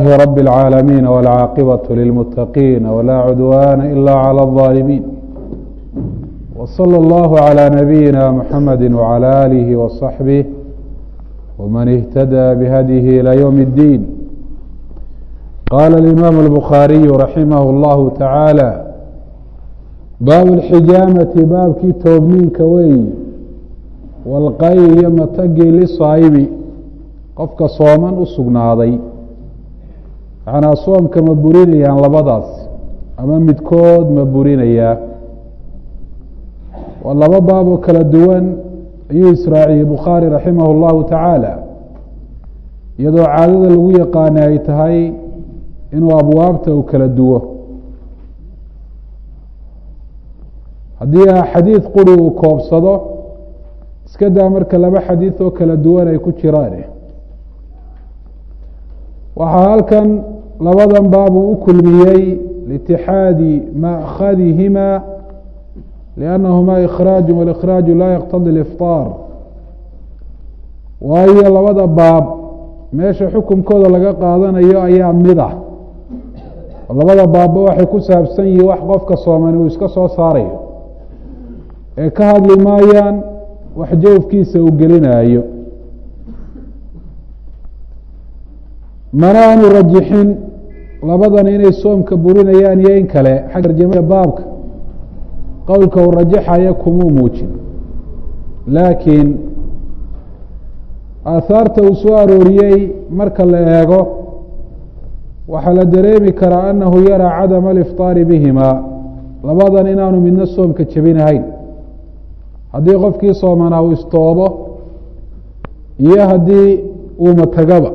رب العالمين والعاقبة للمتقين ولا عدوان إلا على الظالمين وصلى الله على نبينا محمد وعلى آله وصحبه ومن اهتدى بهديه إلى يوم الدين قال الإمام البخاري رحمه الله تعالى baabu اlxijaamati baabkii toobniinka weeyi walqayi iyo matagii lisaayibi qofka sooman u sugnaaday macnaa soomka ma burinayaan labadaas ama midkood ma burinayaa waa laba baab oo kala duwan ayuu israaciyey bukhaari raximah اllahu tacaala iyadoo caadada lagu yaqaana ay tahay inuu abwaabta uu kala duwo haddii xadiid quri uu koobsado iska daa marka laba xadiid oo kala duwan ay ku jiraan waxaa halkan labadan baab uu u kulmiyey liitixaadi ma'khadihima liannahuma ikhraaju walikhraaju laa yaqtadi lifطaar waayo labada baab meesha xukunkooda laga qaadanayo ayaa mid ah labada baabba waxay ku saabsan yihiin wax qofka soomani uu iska soo saarayo ee ka hadli maayaan wax jawfkiisa uu gelinaayo mana aanu rajixin labadan inay soomka burinayaan iyo in kale xagga tarjamada baabka qowlka uu rajaxaya kumuu muujin laakiin aahaarta uu soo arooriyey marka la eego waxaa la dareemi karaa annahu yaraa cadama alifطaari bihimaa labadan inaanu midna soomka jebinahayn haddii qofkii soomanaa uu istoobo iyo haddii uu matagaba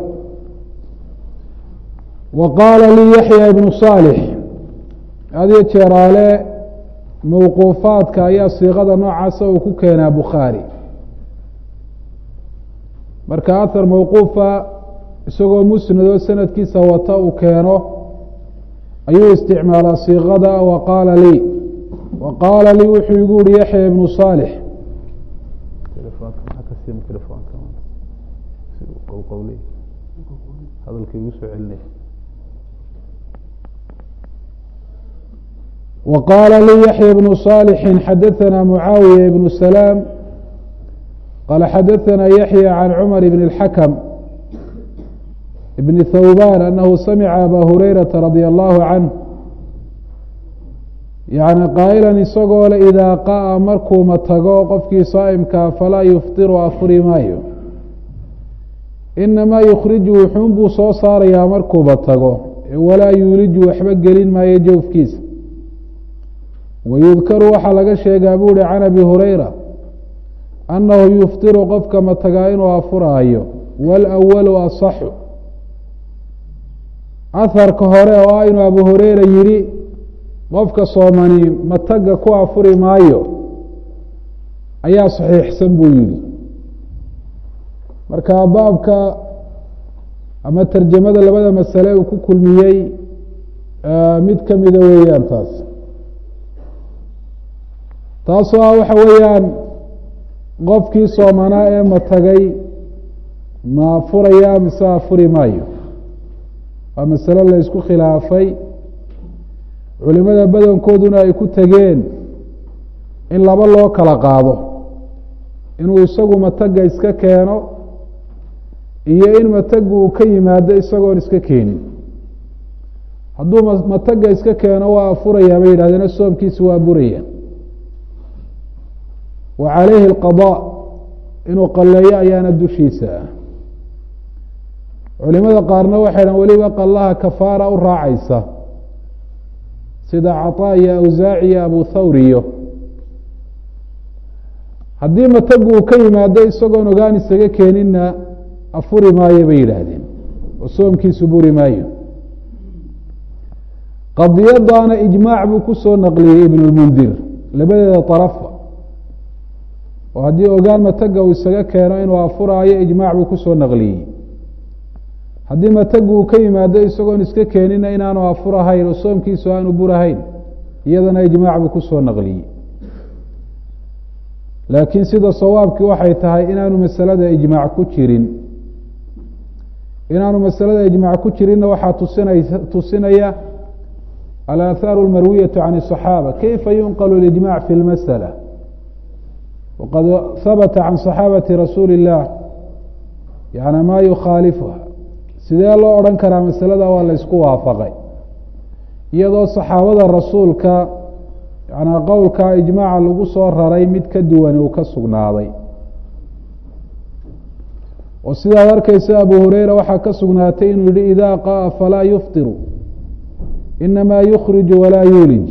wa qaala lii yaxya ibnu saalix adiyo jeeraale mawquufaadka ayaa siiqada noocaasa uu ku keenaa bukhaari marka ahar mawquufa isagoo musnadoo sanadkiisa wata uu keeno ayuu isticmaalaa siiqada wa qaala lii wa qaala lii wuxuu igu yihi yaxya ibnu saalix وqاla lii yaحyى بن صالح xadaثna mعaawiية بن سلام qال xadaثna yaحyى عن cmر بن الحkم بن thوbاn أنhu samca abا هurayرaةa رadي الlه عanه yaعni qaaئla isagoo le إidaa qaأa markuu matago qofkii saa'imkaa falaa yufطiru afuri maayo inamaa yukhriju wuxuun buu soo saarayaa markuuba tago walaa yuuliju waxba gelin maayo jawfkiisa wayudkaru waxaa laga sheegaa buu hi can abi hurayra annahu yuftiru qofka matagaa inuu afuraayo walawalu asaxu aharka hore oo ah inuu abu hureyra yidhi qofka soomani mataga ku afuri maayo ayaa saxiixsan buu yidhi marka baabka ama tarjamada labada masale uu ku kulmiyey mid kamida weeyaan taas taasoo ah waxa weeyaan qofkii soomanaa ee matagay ma furaya mise afuri maayo waa masalo la isku khilaafay culimada badankooduna ay ku tegeen in laba loo kala qaado inuu isagu mataga iska keeno iyo in matagu uu ka yimaado isagoon iska keenin hadduu mataga iska keeno waa afurayaa bay yidhahdeen soomkiisi waa buraya wa calayhi alqadaa inuu qalleeyo ayaana dushiisa ah culimada qaarna waxay dhahan weliba qallaha kafaara u raacaysa sida caطaa iyo awsaaci iyo abu thawriyo haddii matagu uu ka yimaado isagoon ogaan isaga keeninna afuri maayo bay yidhaahdeen oo soomkiisu buri maayo qadiyadaana ijmaac buu ku soo naqliyey ibn اlmundir labadeeda طarafa oo haddii ogaan mataga uu isaga keeno inuu afuraayo ijmaac buu kusoo naqliyey haddii matagu uu ka yimaado isagoon iska keenina inaanu afurahayn oo soomkiisu aanu burahayn iyadana ijmaac buu kusoo naqliyey laakiin sida sawaabkii waxay tahay inaanu masalada ijmaac ku jirin inaanu masalada ijmac ku jirinna waxaa tusinay tusinaya alaathaaru اlmarwiyatu can الصaxaaba kayfa yunql اlijmac fi اlmasأla waqad habata can صaxaabati rasuuli الlah yani ma yukhaalifuha sidee loo odhan karaa masalada waa la ysku waafaqay iyadoo saxaabada rasuulka yana qowlka ijmaaca lagu soo raray mid ka duwani uu ka sugnaaday oo sidaad arkeysa abu hureyra waxaa ka sugnaatay inuu yihi ida qa'a falaa yuftiru inamaa yukhriju walaa yuulij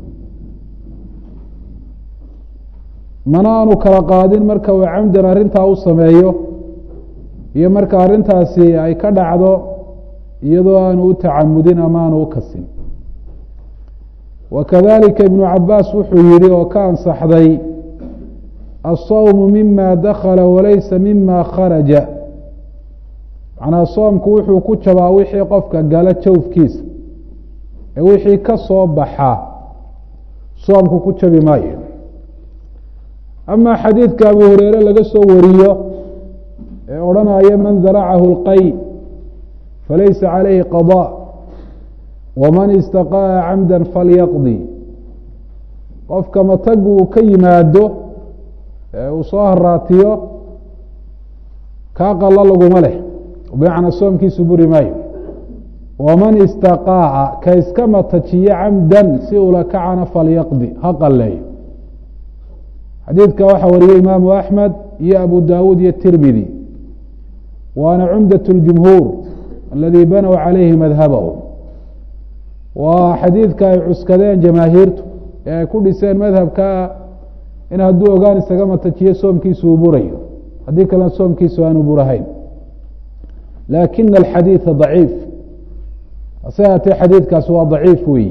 mana aanu kala qaadin marka uu camdan arrintaa u sameeyo iyo marka arrintaasi ay ka dhacdo iyadoo aanu u tacamudin ama aanu u kasin wakadalika ibnu cabaas wuxuu yihi oo ka ansaxday asawmu mima dakala walaysa mima kharaja macnaa soomku wuxuu ku jabaa wixii qofka gala jawfkiisa ee wixii ka soo baxa soomku ku jabi maayo ama xadiidka abu hureyre laga soo wariyo ee odhanaya man daracahu اlqay falaysa calayhi qaضاء waman istaqa'a camda falyaqdi qofka matagu uu ka yimaado ee uu soo haraatiyo kaa qalo laguma leh bimacnaa soomkiisu buri maayo waman istaqaaca ka iska matajiyo camdan si ula kacana falyaqdi ha qaleeyo xadiidka waxaa wariyey imaamu axmed iyo abu dawuud iyo tirmidi waana cumdaة اljumhuur aladi banow calayhi madhabahum waa xadiidka ay cuskadeen jamaahiirtu ee ay ku dhiseen madhabkaa in hadduu ogaan isaga matajiyo soomkiisu uu burayo haddii kalena soomkiisu aanu burahayn laakina alxadiida daciif hase haatee xadiidkaasi waa daciif weeyi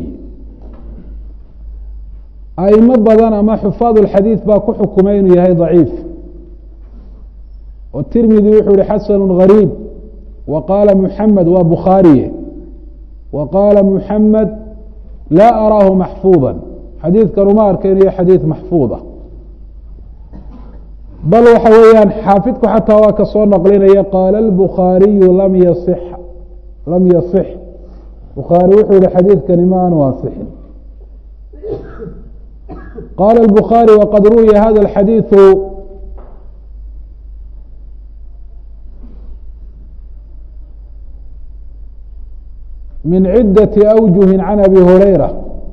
aimo badan ama xufaad اlxadiid baa ku xukumay inuu yahay daciif oo tirmidi wuxuu yihi xasanu gariib wa qaala muxamed waa bukhaariye wa qaala muxamed laa araahu maxfuuda xadiidkan uma arkaynayo xadiid maxfuuda bal waxa weeyaan xaafidku xataa waa ka soo naqlinaya qaala اlbukhaariyu lam yasix lam yasix bukhaari wuxuu yihi xadiidkani ma aanu ansixin qaala الbukhaarي waqad ruwiya hada اxadiiثu min cidaةi أwjuhi can abi hurayra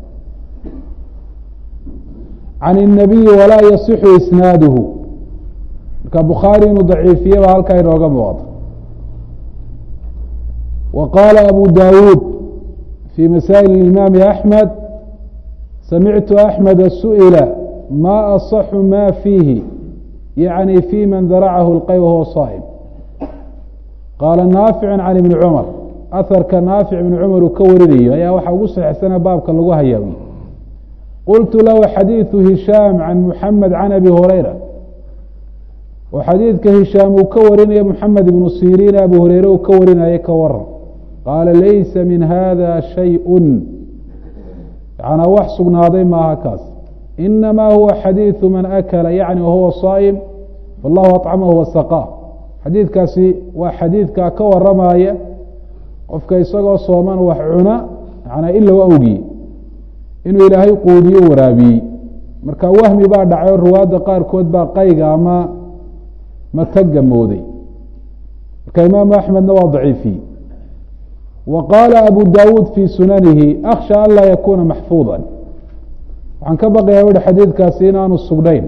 can الnabiyi walaa yasixu isnaaduhu marka bukhaari inuu daciifiye baa halkaa inooga muuqda wa qaala abu dawuud fi masaa'il imaami axmed samictu axmeda su'ila ma aصaxu ma fiihi yaعni fi man daracahu اlqay wahuwa saa'im qaala naaficu can ibni cumar aharka naafic ibni cumar uu ka warinayo ayaa waxaa ugu saxeixsana baabka lagu hayaawiye qultu lahu xadiiثu hishaam can muxamed can abi hurayra oo xadiidka hishaam uu ka warinayo muxamed ibnu siriin abu hureyre uu ka warinayo ka waran qaala laysa min hada shayءu yanaa wax sugnaaday maaha kaas inamaa huwa xadiiثu man akala yacni wahuwa saa'im wallahu aطcamahu wasaqaa xadiidkaasi waa xadiidkaa ka waramaya qofka isagoo sooman wax cuna yanaa ilow awgii inuu ilaahay quudiyo waraabiyey marka wahmi baa dhacay oo ruwaadda qaarkood baa qayga ama mataga mooday marka imaamu axmedna waa daciifiyey wa qaala abu dawuud fi sunanihi akhsha an laa yakuna maxfuuda waxaan ka baqayaa uhi xadiidkaasi inaanu sugnayn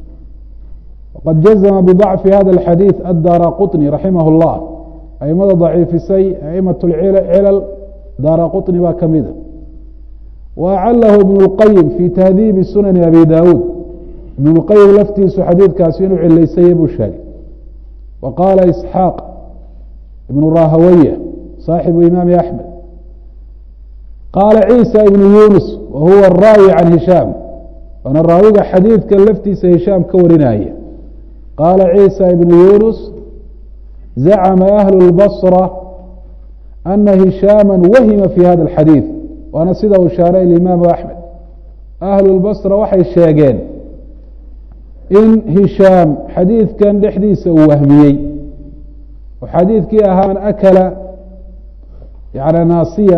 waqad jazma bضacfi hada اxadiiث adara quطni raximah اllah aimada daciifisay aimaة cilal dara quطni baa kamida wa acalahu ibn اlqayim fi tahdiibi sunani abi dawuud ibn اlqayim laftiisu xadiidkaasi inuu cilaysayey buu sheegay wa qaala isxaaq ibn rahawaya صاaxibu imaami axmed qaala ciisa ibnu yunus wa huwa araawi can hishaam waana raawiga xadiidka laftiisa hishaam ka warinaya qaala ciisa ibnu yunus zacma ahlu اlbصra ana hishaama wahima fi hada اxadiiث waana sida uu shaaray imaamu axmed ahlu اlbصra waxay sheegeen in hishaam xadiidkan dhexdiisa uu wahmiyey oo xadiidkii ahaa man akala yani naasiya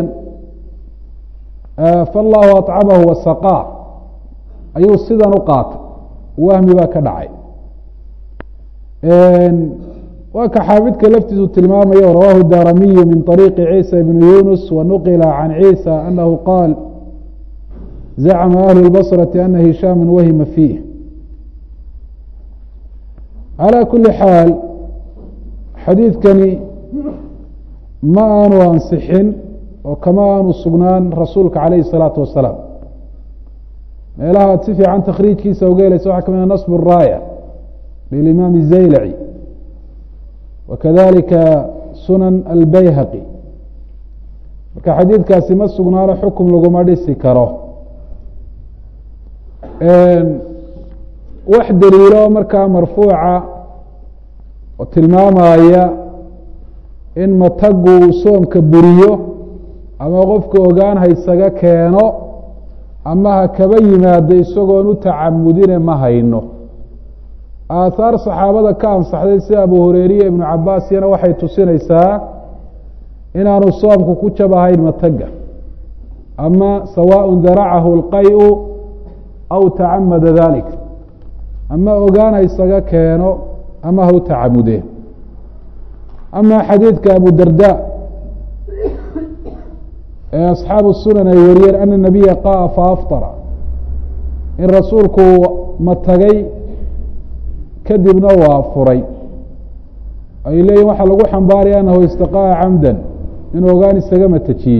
faالlahu aطcamahu wasaqaa ayuu sidan u qaatay wahmi baa ka dhacay waa ka xaafidka laftiisu tilmaamayo rawahu daramiyu min طariiqi ciisa bn yunus wanuqila can ciisa anahu qaal zacma ahlu اlbصraةi ana hishaama wahima fiih calى kuli xaal xadiidkani ma aanu ansixin oo kama aanu sugnaan rasuulka calayhi الsalaatu wasalaam meelaha aad si fiican takhriijkiisa uga helaysa waxaa kamid nasb الraaya lilimaam الzaylaci wakadalika sunan albayhaqi marka xadiidkaasi ma sugnaano xukum laguma dhisi karo wax daliilo markaa marfuuca oo tilmaamaya in matagu uu soomka buriyo ama qofka ogaan haysaga keeno ama ha kaba yimaado isagoon u tacamudine ma hayno aathaar saxaabada ka ansaxday sida abu hureyriya ibnu cabaas iyana waxay tusinaysaa inaanu soomku ku jabahayn mataga ama sawaaء daracahu اlqay-u aw tacamada dalik ama ogaan haysaga keeno ama ha u tacamudee ama xadiidka abu darda ee asxaabu sunan ay wariyeen ana nabiya qa'a faafطara in rasuulku matagay kadibna waa furay ay leeyihin waxaa lagu xambaaraya anahu istaqa'a camdan inuu ogaan isaga matajiyey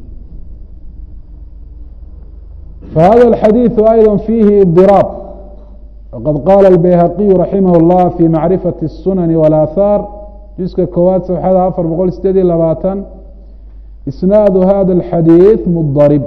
fahada alxadiiثu ayضا fiihi idiraab waqad qaala albayhaqiyu raximah اllah fi macrifati الsunani wاlaahaar juska koowaad safxada afar boqol sideed iyo labaatan isnaadu hada alxadiiث mudarib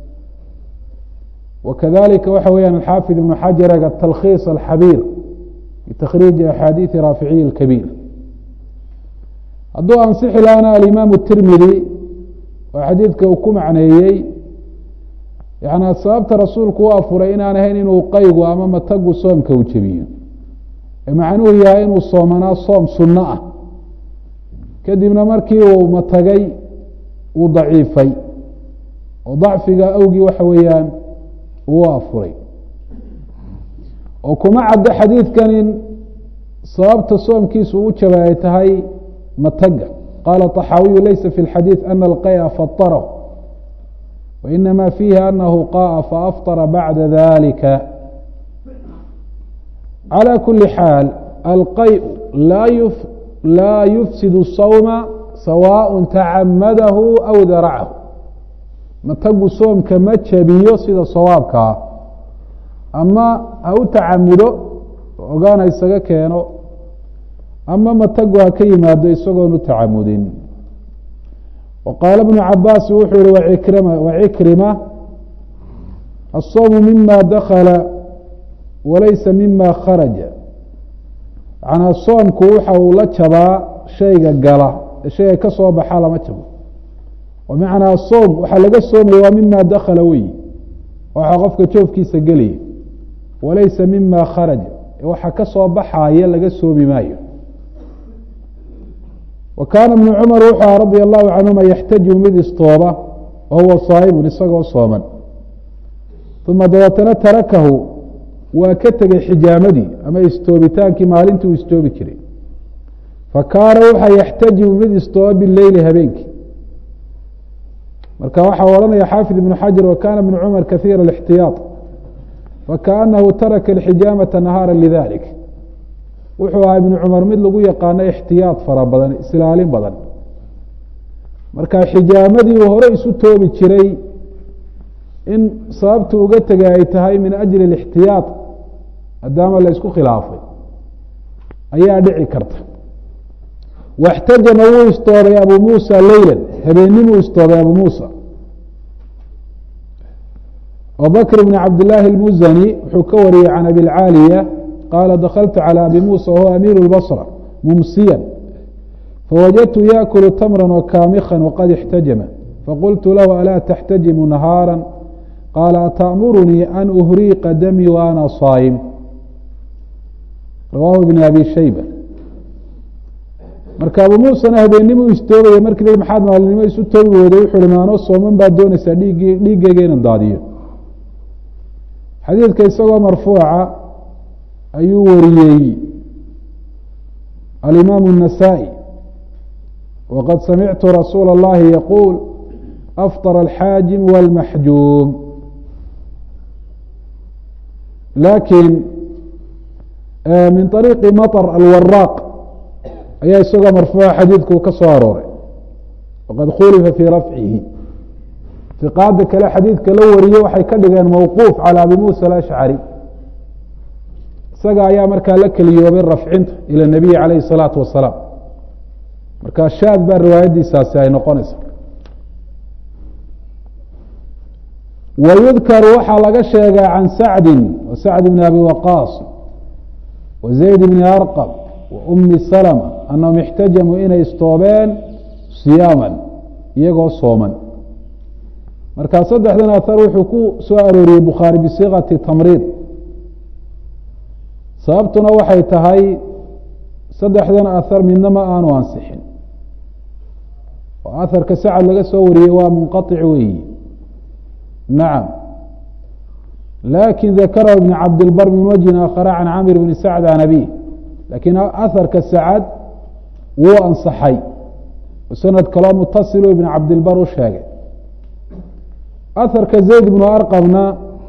wakadalika waxa weeyaan alxaafid ibnu xajar atalkhiis alxabiir btakriiji axaadiiثi raaficiyi اkabiir hadduu ansixi lahana alimaam الtirmidi oo xadiidka uu ku macneeyey yani sababta rasuulku u afuray inaan ahayn inuu qaygu ama matagu soomka u jebiyo ee macnuhu yahay inuu soomanaa soom sunno ah kadibna markii uu matagay uu daciifay oo dacfiga awgii waxa weeyaan uu afuray oo kuma caddo xadiidkan in sababta soomkiisu u jaba ay tahay mataga qaala طaxaawiyu laysa fi اlxadiiث ana alqaya faطarahu wainama fiihi anahu qa'a faafطara bacda dalika calى kuli xaal alqay laa yufsid الsawma sawaء tacamadahu aw daracahu matagu soomka ma jabiyo sida sawaabkaa ama ha u tacamudo ogaan ha isaga keeno ama matagu ha ka yimaado isagoon u tacamudin wa qaala bnu cabaasi wuxuu yihi waikrima wacikrima الsawmu mima dakala walaysa mima kharaja macnaa soomku waxa uu la jabaa shayga gala ee shayga ka soo baxa lama jabo bimacnaa soom waxaa laga soomaya waa mima dakala wey waxaa qofka joofkiisa gelaya walaysa mima kharaja waxa ka soo baxaaya laga soomi maayo wa kaana ibnu cumar wuxuu aha radia allahu canhuma yaxtajibu mid istooba wa huwa saa'ibun isagoo sooman uma dabeetana tarakahu waa ka tegey xijaamadii ama istoobitaankii maalintii uu istoobi jiray fa kaana waxaa yaxtajibu mid istooba bileyli habeenkii marka waxaa odhanaya xaafid ibnu xajar wa kana ibnu cumar kahiira ااxtiyaaط fakaanahu taraka اxijaamata nahaara lidalik wuxuu ahaa ibnu cumar mid lagu yaqaano ixtiyaad fara badan islaalin badan marka xijaamadii uu hore isu toobi jiray in sababta uga tegay ay tahay min ajli ااxtiyaaط maadaama la isku khilaafay ayaa dhici karta waxtajama wuu istoobay abu muusa leyla habeenimuu istoobay abu muusa abubakr bn cabdillaahi اlmuzani wuxuu ka wariyey can abi lcaaliya qaala dakaltu calى abi muusa wahuwa amiir اlbصra mumsiya fawajadtu yaakulu tamra wakaamika waqad اxtajama faqultu lahu alaa taxtajimu nahaara qaala ataأmurunii an uhriiqa damii wa ana saa'im rawaahu ibn abi shayba marka abu muusena habeennimo istoogaya markii la maxaad maalinimo isu toogi weyday wuxu uhi maanoo sooman baad doonaysaa dhiig dhiiggeyga inan daadiyo xadiidka isagoo marfuuca ayuu wariyey alimaamu النasaaئي waqad samictu rasuula اllahi yaquul afطر alxaajim wاlmaxjuum lakin min طariiqi maطr alwaraaq ayaa isagoo marfuuca xadiidku ka soo arooray waqad khulifa fii rafcihi iqaada kale xadiidka la wariye waxay ka dhigeen mawquuf calى abi musa alashcari isaga ayaa markaa la keliyoobay rafcinta ilى nabiyi calayh الsalaatu wasalaam marka shaad baa riwaayadiisaasi ay noqonaysa wayudkaru waxaa laga sheegaa can sacdi sacd bni abi waqaas wa zayd bni arqab wa umi salma anahum ixtajamuu inay istoobeen siyaaman iyagoo sooman marka saddexdan ahar wuxuu ku soo arooriyey bukhaari bisiikati tamriid sababtuna waxay tahay saddexdan ahar midna ma aanu ansixin oo aharka sacad laga soo wariyey waa munqaطic weeyi nacam lakin dakarahu ibn cabdilbar min wajhin aakhara can camir bni sacd can abih lakiin aharka sacad wuu ansaxay sanad kaloo mutasilu ibn cabdilbar u sheegay aharka zayd bnu arqabna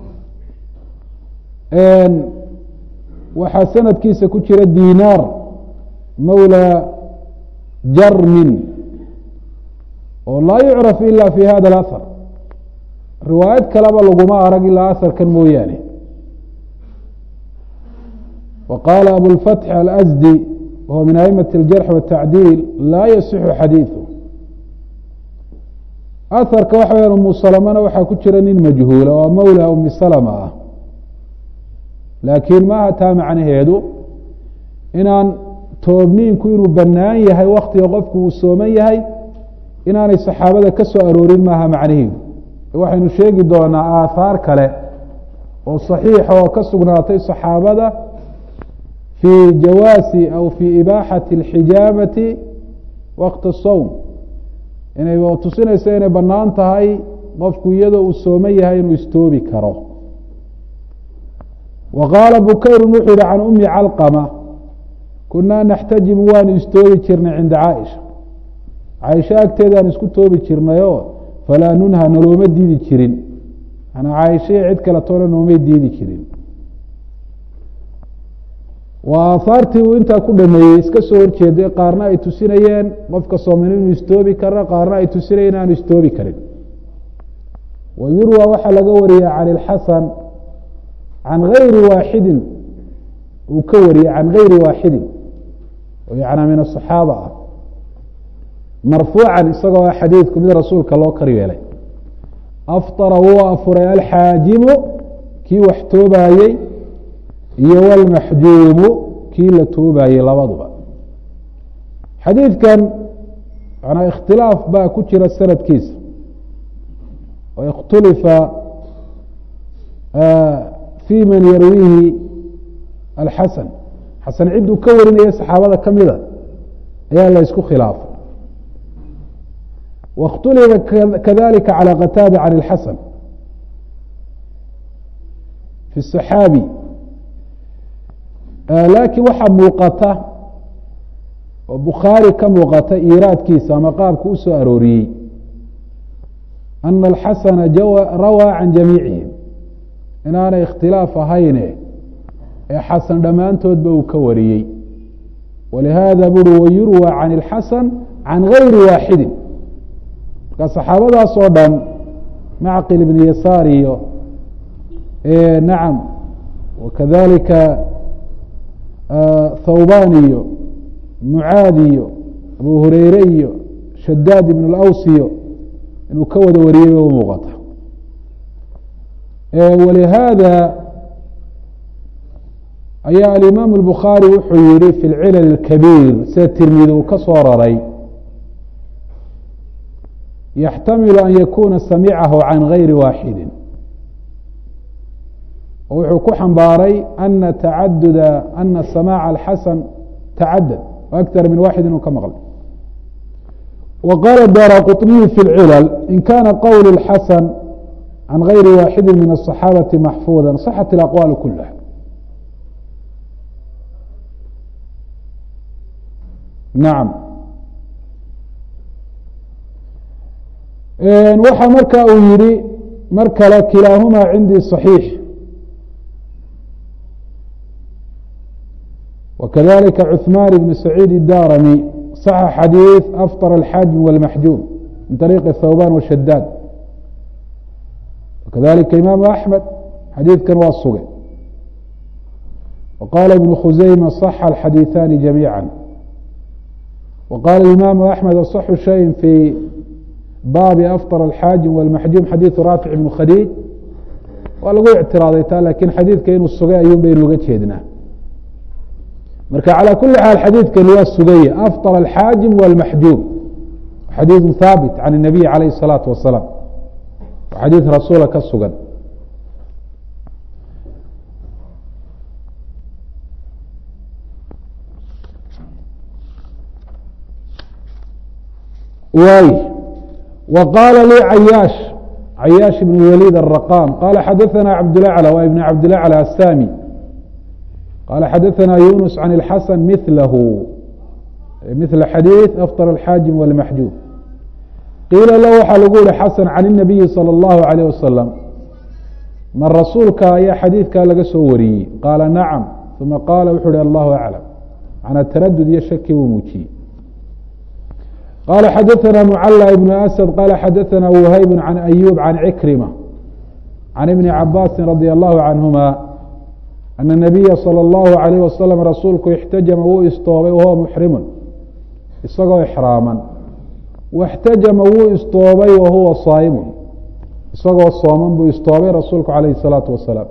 waxaa sanadkiisa ku jira dinaar mawla jarmin oo laa yucraf ila fi hada اlahar riwaayad kaleba laguma arag ilaa aharkan mooyaane wa qaala abulfatx alasdi wahuwa min aimati اljarx wالtacdiil laa yasixu xadiiثu aharka waxa weyaan umu salamana waxaa ku jira nin majhuula oo mawla umi salama ah laakiin maaha taa macnaheedu inaan toobniinku inuu bannaan yahay waktiga qofku uu sooman yahay inaanay saxaabada ka soo aroorin maaha macnaheedu waxaynu sheegi doonaa aathaar kale oo saxiixa oo ka sugnaatay saxaabada fii jawaasi aw fii ibaaxati اlxijaamati waqti الsowm inay tusinayso inay bannaan tahay qofku iyadoo uu sooman yahay inuu istoobi karo wa qaala bukayru wuxuu yihi can umi calqama kunaa naxtajimu waanu istoobi jirnay cinda caaisha caaisha agteedaan isku toobi jirnayo falaa nunha nalooma diidi jirin manaa caaishaiyo cid kale toona noomay diidi jirin waa aahaartii uu intaa ku dhameeyey iska soo horjeeday qaarna ay tusinayeen qofka sooman inuu istoobi karo qaarna ay tusinayeen inaanu istoobi karin wa yurwa waxaa laga wariya can ilxasan can gayri waaxidin uu ka wariyey can gayri waaxidin oo yanaa min asaxaaba ah marfuucan isagoo ah xadiidku mid rasuulka loo kar yeelay afطara wuu afuray alxaajimu kii wax toobaayey iyo wlmaxjuumu kii la toobaayey labaduba xadiidkan manaa ikhtilaaf baa ku jira sanadkiisa oo ikhtulifa fii man yarwiihi alxasan xasan cidduu ka warinaya saxaabada ka mida ayaa la ysku khilaafay waاkhtulifa kadalika calى qataada can اlxasan fi الصaxaabi laakiin waxaa muuqata oo bukhaari ka muuqata iiraadkiisa ama qaabka u soo arooriyey ana alxasana rawaa can jamiicihim inaanay ikhtilaaf ahayne ee xasan dhammaantoodba uu ka wariyey walihaada buri wayurwى can اlxasan can gayri waaxidin marka saxaabadaas oo dhan macqil ibn yasaar iyo nacam wakadalika thawban iyo mucaad iyo abu hureyre iyo shadaad ibn اlaws iyo inuu ka wada wariyey ba u muuqata walihaada ayaa alimaam الbukhaarي wuxuu yihi fi اlcilal اkabiir sida tirmidi uu ka soo raray yaxtamilu an yakuna samicahu can gayri waaxidi oo wuxuu ku xambaaray ana tacaduda ana samaaca alxasan tacadad aktar min waaxid inuu ka maqlay wa qaala daara quطniyu fi اlcilal in kana qowl اxasan can gayri waaxidi min الصaxaabati maxfuuda صaxat اlaqwaal kulaha nacam waxa marka uu yihi mar kale kilaahumaa cindii صaxiix وkذلika cثman بن سacيid الdarmي صx xadيiث أfطر الxاaجم والmaxjوم min طريq الthوbاn وshadاd وkذلika imam أحmed xadiidkan waa sugay وqاla iبن khuseyma صx الxadيiثani جamيعا وqاla imam أحmed أصx شhayء fي baabi أfطر الxاaجم والmaxjوم xadيiث rاfiع بن khadيج waa lagu اctiraaday ta lakin xadiidka inuu sugay ayuun baynu uga jeednaa marka calى kuli xaal xadiidkani waa sugaya afطر الxاaجim والmaxjuum xadiiثu haabit can الnabiy عalayه الصalaaةu wasalaam xadiiث rasuula ka sugan waay w qaala lii cayaash cayaash ibn waliid الرaqam qala xadaثna cabdالأعlى wa ibn cabdالأعlى الsami qala xadaثna yunus can اlxasan milahu mila xadiiث afطر الxاaجim والmaxjuub qiila la waxaa lagu yihi xasan can الnabiyi salى الlahu عalيه wasalam ma rasuulka ayaa xadiidkaa laga soo wariyey qaala nacam uma qaala wuxuu uhi allahu aclam macnaa taradud iyo shaki buu muujiyey qala xadaثna mucalى ibn asad qala xadaثna whayb can ayub can cikrima can ibni cabaasi radي allahu canهuma ana nabiya salى اllahu عalayh wasalam rasuulku ixtajama wuu istoobay wahuwa muxrimun isagoo ixraaman waxtajama wuu istoobay wahuwa saa'imun isagoo sooman buu istoobay rasuulku calayhi الsalaatu wasalaam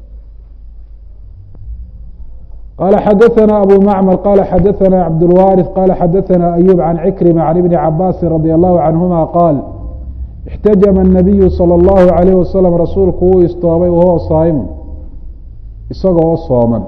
qala xadaثna abu macmar qala xadaثna cabdاlwaariث qala xadaثna ayub can cikrima can ibni cabaasi radi allahu canhuma qaal ixtajama الnabiyu salى اllahu عalayh wasalam rasuulku wuu istoobay wahuwa saa'imun isagoo sooman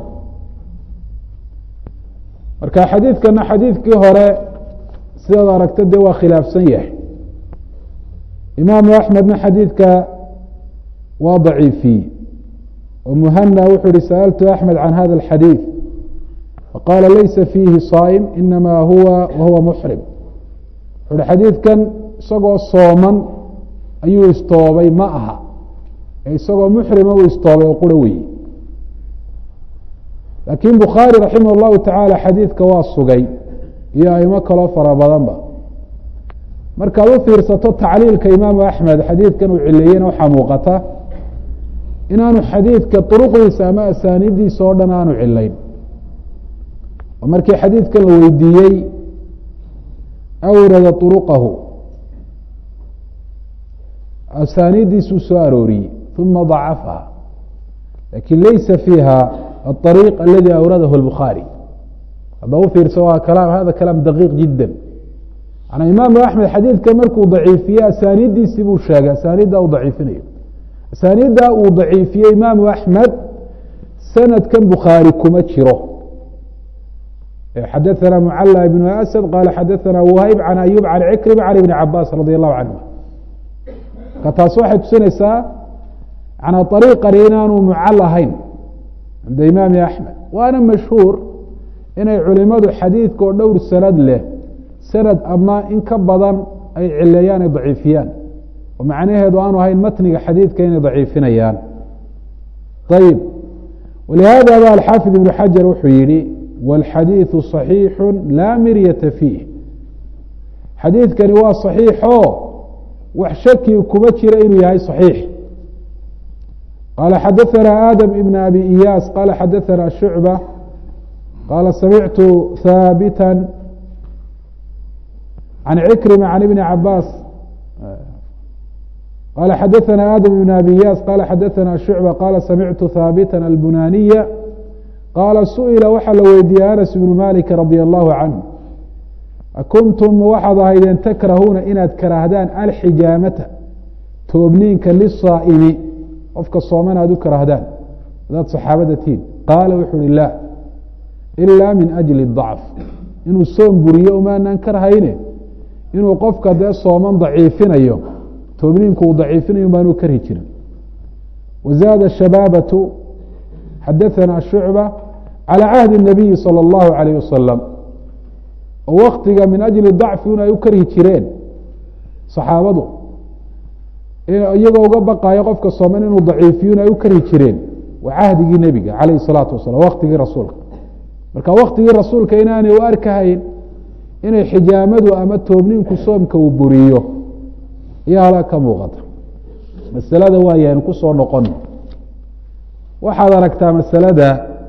marka xadiidkana xadiidkii hore sidaad aragta dee waa khilaafsan yahay imaamu axmedna xadiidka waa daciifiyey oo muhana wuxuu ihi sa'altu axmed can hada alxadiid faqaala laysa fiihi saa'im inama huwa wahuwa muxrim wuxu uhi xadiidkan isagoo sooman ayuu istoobay ma aha ee isagoo muxrima uu istoobay oo quro weye laakiin bukhaari raximah اllahu tacaala xadiidka waa sugay iyo aimo kaloo fara badanba markaad u fiirsato tacliilka imaamu axmed xadiidkan uu cileeyena waxaa muuqata inaanu xadiidka duruqdiisa ama asaanidiisa oo dhan aanu cilayn oo markii xadiidkan la weydiiyey awrada طuruqahu asaanidiisuu soo arooriyey uma ضacafaha lakin laysa fiiha الطريق الذي أwرadh البخاaري hadda ufiirsa waa kalaam hada kalaam daqiiq jidا manaa imaamu أحmed xadiidka markuu daciifiye asaanidiisii buu sheegay asaanida uu daciifinayo asaanida uu daciifiyey imaamu أحmed sanadkan bukhaarي kuma jiro xadaثna mعlى بن أسد qala xadaثna وhayb عan أyوب عan عكرم عن iبن cabاs radي الlahu canهuma marka taas waxay tusinaysaa manaa طariiqani inaanu mucal ahayn cinda imaami axmed waana mashhuur inay culimadu xadiidka oo dhowr sanad leh sanad ama in ka badan ay cileeyaan ay daciifiyaan oo macnaheedu aanu ahayn matniga xadiidka inay daciifinayaan ayib walihaada ba alxaafid ibnu xajar wuxuu yihi wاlxadiiثu صaxiixu laa miryata fiih xadiidkani waa صaxiixo wax shaki kuma jira inuu yahay صaxiix qala xadaثna adم ibn abi iyaas qala xadaثna shucbة qala samictu haabita can cikrima can ibni cabaas qala xadaثna adم ibn abi iyaas qala xadaثna shucbة qala samictu haabita albunaniya qaala suئila waxaa la weydiiyey anas ibnu malik radي allahu canه akuntum waxaad ahaydeen takrahuuna inaad karaahdaan alxijaamata toobniinka lisaa'imi qofka sooman aad u karahdaan hadaad saxaabada tihin qaala wuxuu uhi la ila min ajli dacf inuu soom buriyo umaanaan karhayne inuu qofka dee sooman daciifinayo toobniinku uu daciifinayo baanuu karhi jirin wazaada shabaabatu xadaثana shucba calى cahdi الnabiyi salى اllahu عalayh wasalam oo waktiga min ajli dacfi un ay u karhi jireen saxaabadu iyagoo uga baqayo qofka sooman inuu daciifiyun ay u karhi jireen waa cahdigii nebiga calayh الsalaatu wasalam waktigii rasuulka marka waktigii rasuulka inaanay u arkahayn inay xijaamadu ama toobniinku soomka uu buriyo ayaa halaa ka muuqata masalada waayaynu ku soo noqono waxaad aragtaa masalada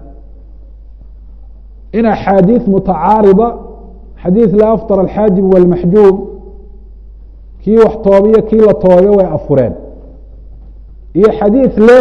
in axaadiiث mutacaarida xadiiث la afطر alxaajib wاlmaxjuum kii wax toobiyo kii la toobe way afureen iyo xadiiث leh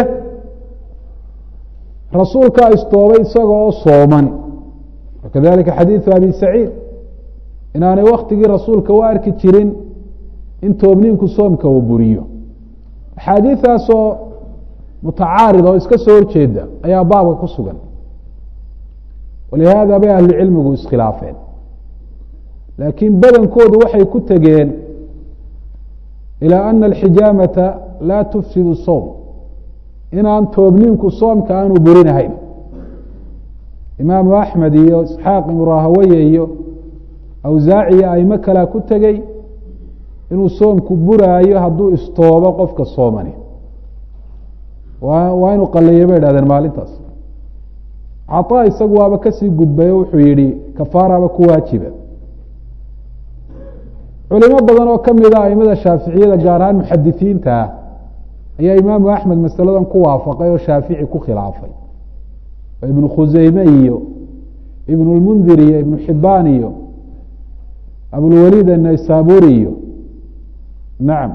rasuulkaa istoobay isaga oo sooman wakadalika xadiiثu abi saciid inaanay waktigii rasuulka u arki jirin in toobniinku soomka uu buriyo axaadiiثaasoo mutacaarid oo iska soo horjeeda ayaa baabka ku sugan walihaada bay ahlu cilmigu iskhilaafeen laakiin badankoodu waxay ku tegeen ilى ana alxijaamata laa tufsid soom inaan toobniinku soomka aanu burinahayn imaamu axmed iyo isxaaq ibnu rahaweye iyo awsaaci iyo aimo kalea ku tegey inuu soomku buraayo hadduu istoobo qofka soomani waa inuu qaleeyo bay dhahdeen maalintaas caطaa isagu waaba kasii gudbay o wuxuu yihi kafaaraba ku waajiba culimo badan oo kamida aimada shaaficiyada gaar ahaan muxadisiinta ah ayaa imaamu axmed masaladan ku waafaqay oo shaafici ku khilaafay oo ibnu khuseyme iyo ibn lmundir iyo ibnu xibaan iyo abulwaliid annaysaburi iyo nacam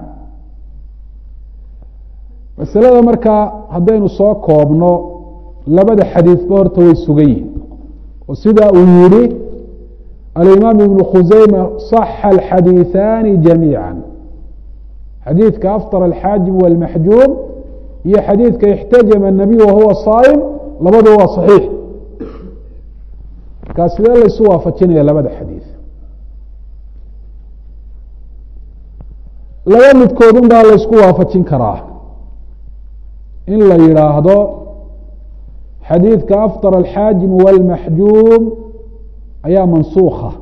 masalada markaa haddaynu soo koobno labada xadiidba horta way sugan yihin oo sidaa uu yihi alimaam ibnu khuseyma صaxa alxadiiثaani jamiiعa xadiidka afطر alxaajib wاlmaxjuum iyo xadiidka اxtajama الnabiy wahuwa saa'im labaduba waa صaxiix markaa sidee laysu waafajinaya labada xadiiث laba midkoodun baa laysku waafajin karaa in la yidhaahdo xadiidka afطر alxaajim wاlmaxjuum ayaa mansuuka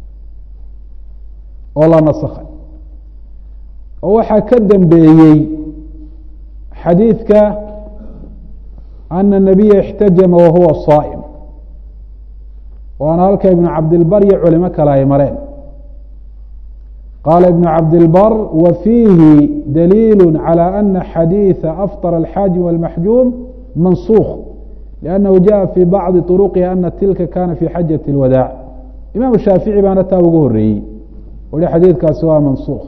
oo la nasakhay oo waxaa ka dambeeyey xadiidka ana الnabiya اxtajama wahuwa saa'im waana halka ibnu cabdilbar iyo culimo kale ay mareen qaala ibnu cabdilbar wa fiihi daliil calى ana xadiiثa afطر alxaajim wاlmaxjuum mansukh لأnnahu jaءa fي bacضi طرqihi ana tilka kana fi xajaة الwadaac imaam shaafici baana taa ugu horeeyey o hi xadiidkaasi waa mansukh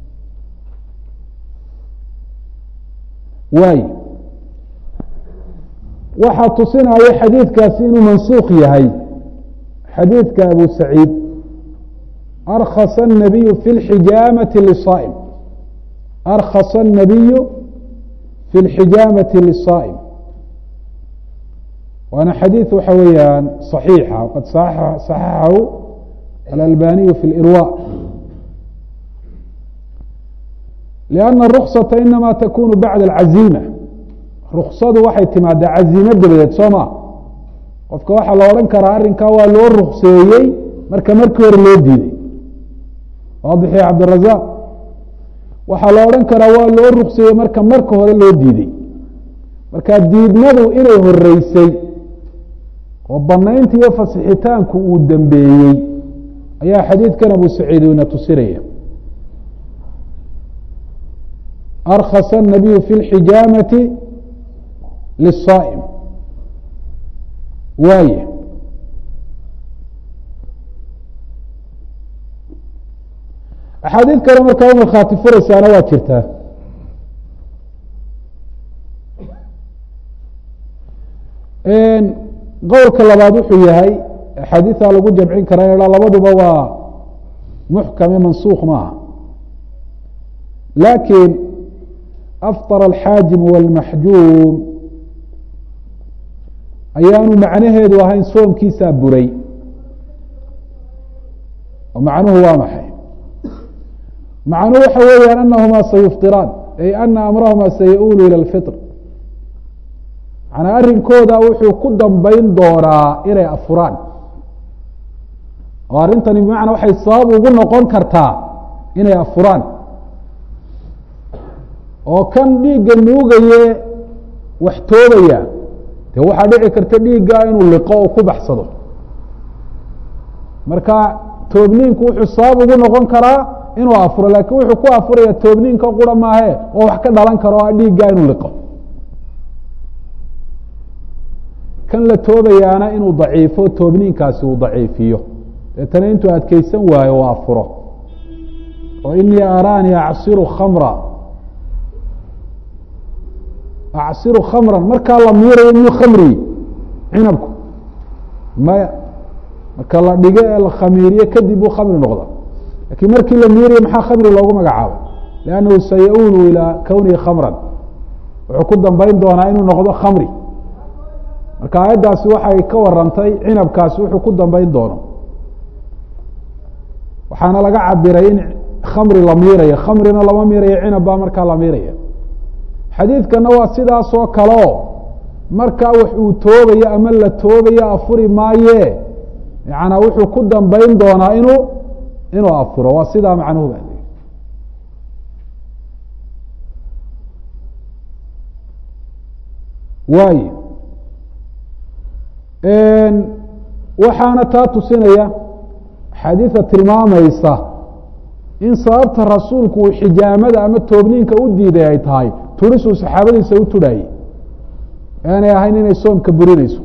waay waxaa tusinaya xadiidkaasi inuu mansukh yahay xadiidka abu saciid arkasa الnabiyu fi اxijaamati lلصaa'm arkasa الnabiyu fi اlxijaamati liلصaa'm waana xadiiث waxa weeyaan صaxiixa qad صaxaxahu alalbaniyu fi اlirwa لأna الرukصaةa inama takunu bacda اlcaziima ruksadu waxay timaadaa caziimo dabadeed soo ma qofka waxaa la odhan karaa arrinkaa waa loo rukseeyey marka markii hore loo diiday waadix ya cabdirazaq waxaa la odhan karaa waa loo rukseeyey marka marka hore loo diiday marka diidmadu inay horeysay oo banaynta iyo fasixitaanku uu dambeeyey ayaa xadiidkan abu saciid ina tusinaya arkasa الnabiyu fi اlxijaamati liلصaa'm waaye axaadiid kale markaa u markhaati furaysaana waa jirtaa qowlka labaad wuxuu yahay axaadiiثa lagu jamcin karaa in labaduba waa muxkame mansukh maaha lakin afطر alxaajim wاlmaxjuum ayaanu macnaheedu ahayn soomkiisaa buray oo macnuhu waa maxay macnuhu waxa weeyaan anahumaa sayufطiraan ay ana amrahumaa sayaulu ilى اlfiطr manaa arrinkooda wuxuu ku dambayn doonaa inay afuraan oo arrintani bimacnaa waxay sabab ugu noqon kartaa inay afuraan oo kan dhiigga nuugaye wax toobaya dee waxaa dhici karta dhiigga inuu liqo oo ku baxsado marka toobniinku wuxuu sabab ugu noqon karaa inuu afuro laakiin wuxuu ku afuraya toobniinka qura maahe oo wax ka dhalan karo o dhiigga inuu liqo kan la toobayaana inuu daciifo toobniinkaasi uu daciifiyo deetana intuu adkeysan waayo waa afuro oo inii araanii acsiru khamra acsiru khamran markaa la miirayo miyuu khamriyi cinabku maya marka la dhigo ee la khamiiriye kadib buu khamri noqda lakiin markii la miirayo maxaa khamri loogu magacaabo liannahu sayaulu ilaa kownihi khamran wuxuu ku dambayn doonaa inuu noqdo khamri marka aayaddaasi waxay ka warantay cinabkaasi wuxuu ku dambayn doono waxaana laga cabiray in khamri la miirayo khamrina lama miirayo cinab baa markaa la miiraya xadiidkana waa sidaasoo kaleo markaa wax uu toobayo ama la toobayo afuri maaye yanaa wuxuu ku dambayn doonaa inuu inuu afuro waa sidaa macnuhu ba waay waxaana taa tusinaya xadiida tilmaamaysa in sababta rasuulku uu xijaamada ama toobniinka u diiday ay tahay turisuu saxaabadiisa u turhaayey aanay ahayn inay soomka burinayso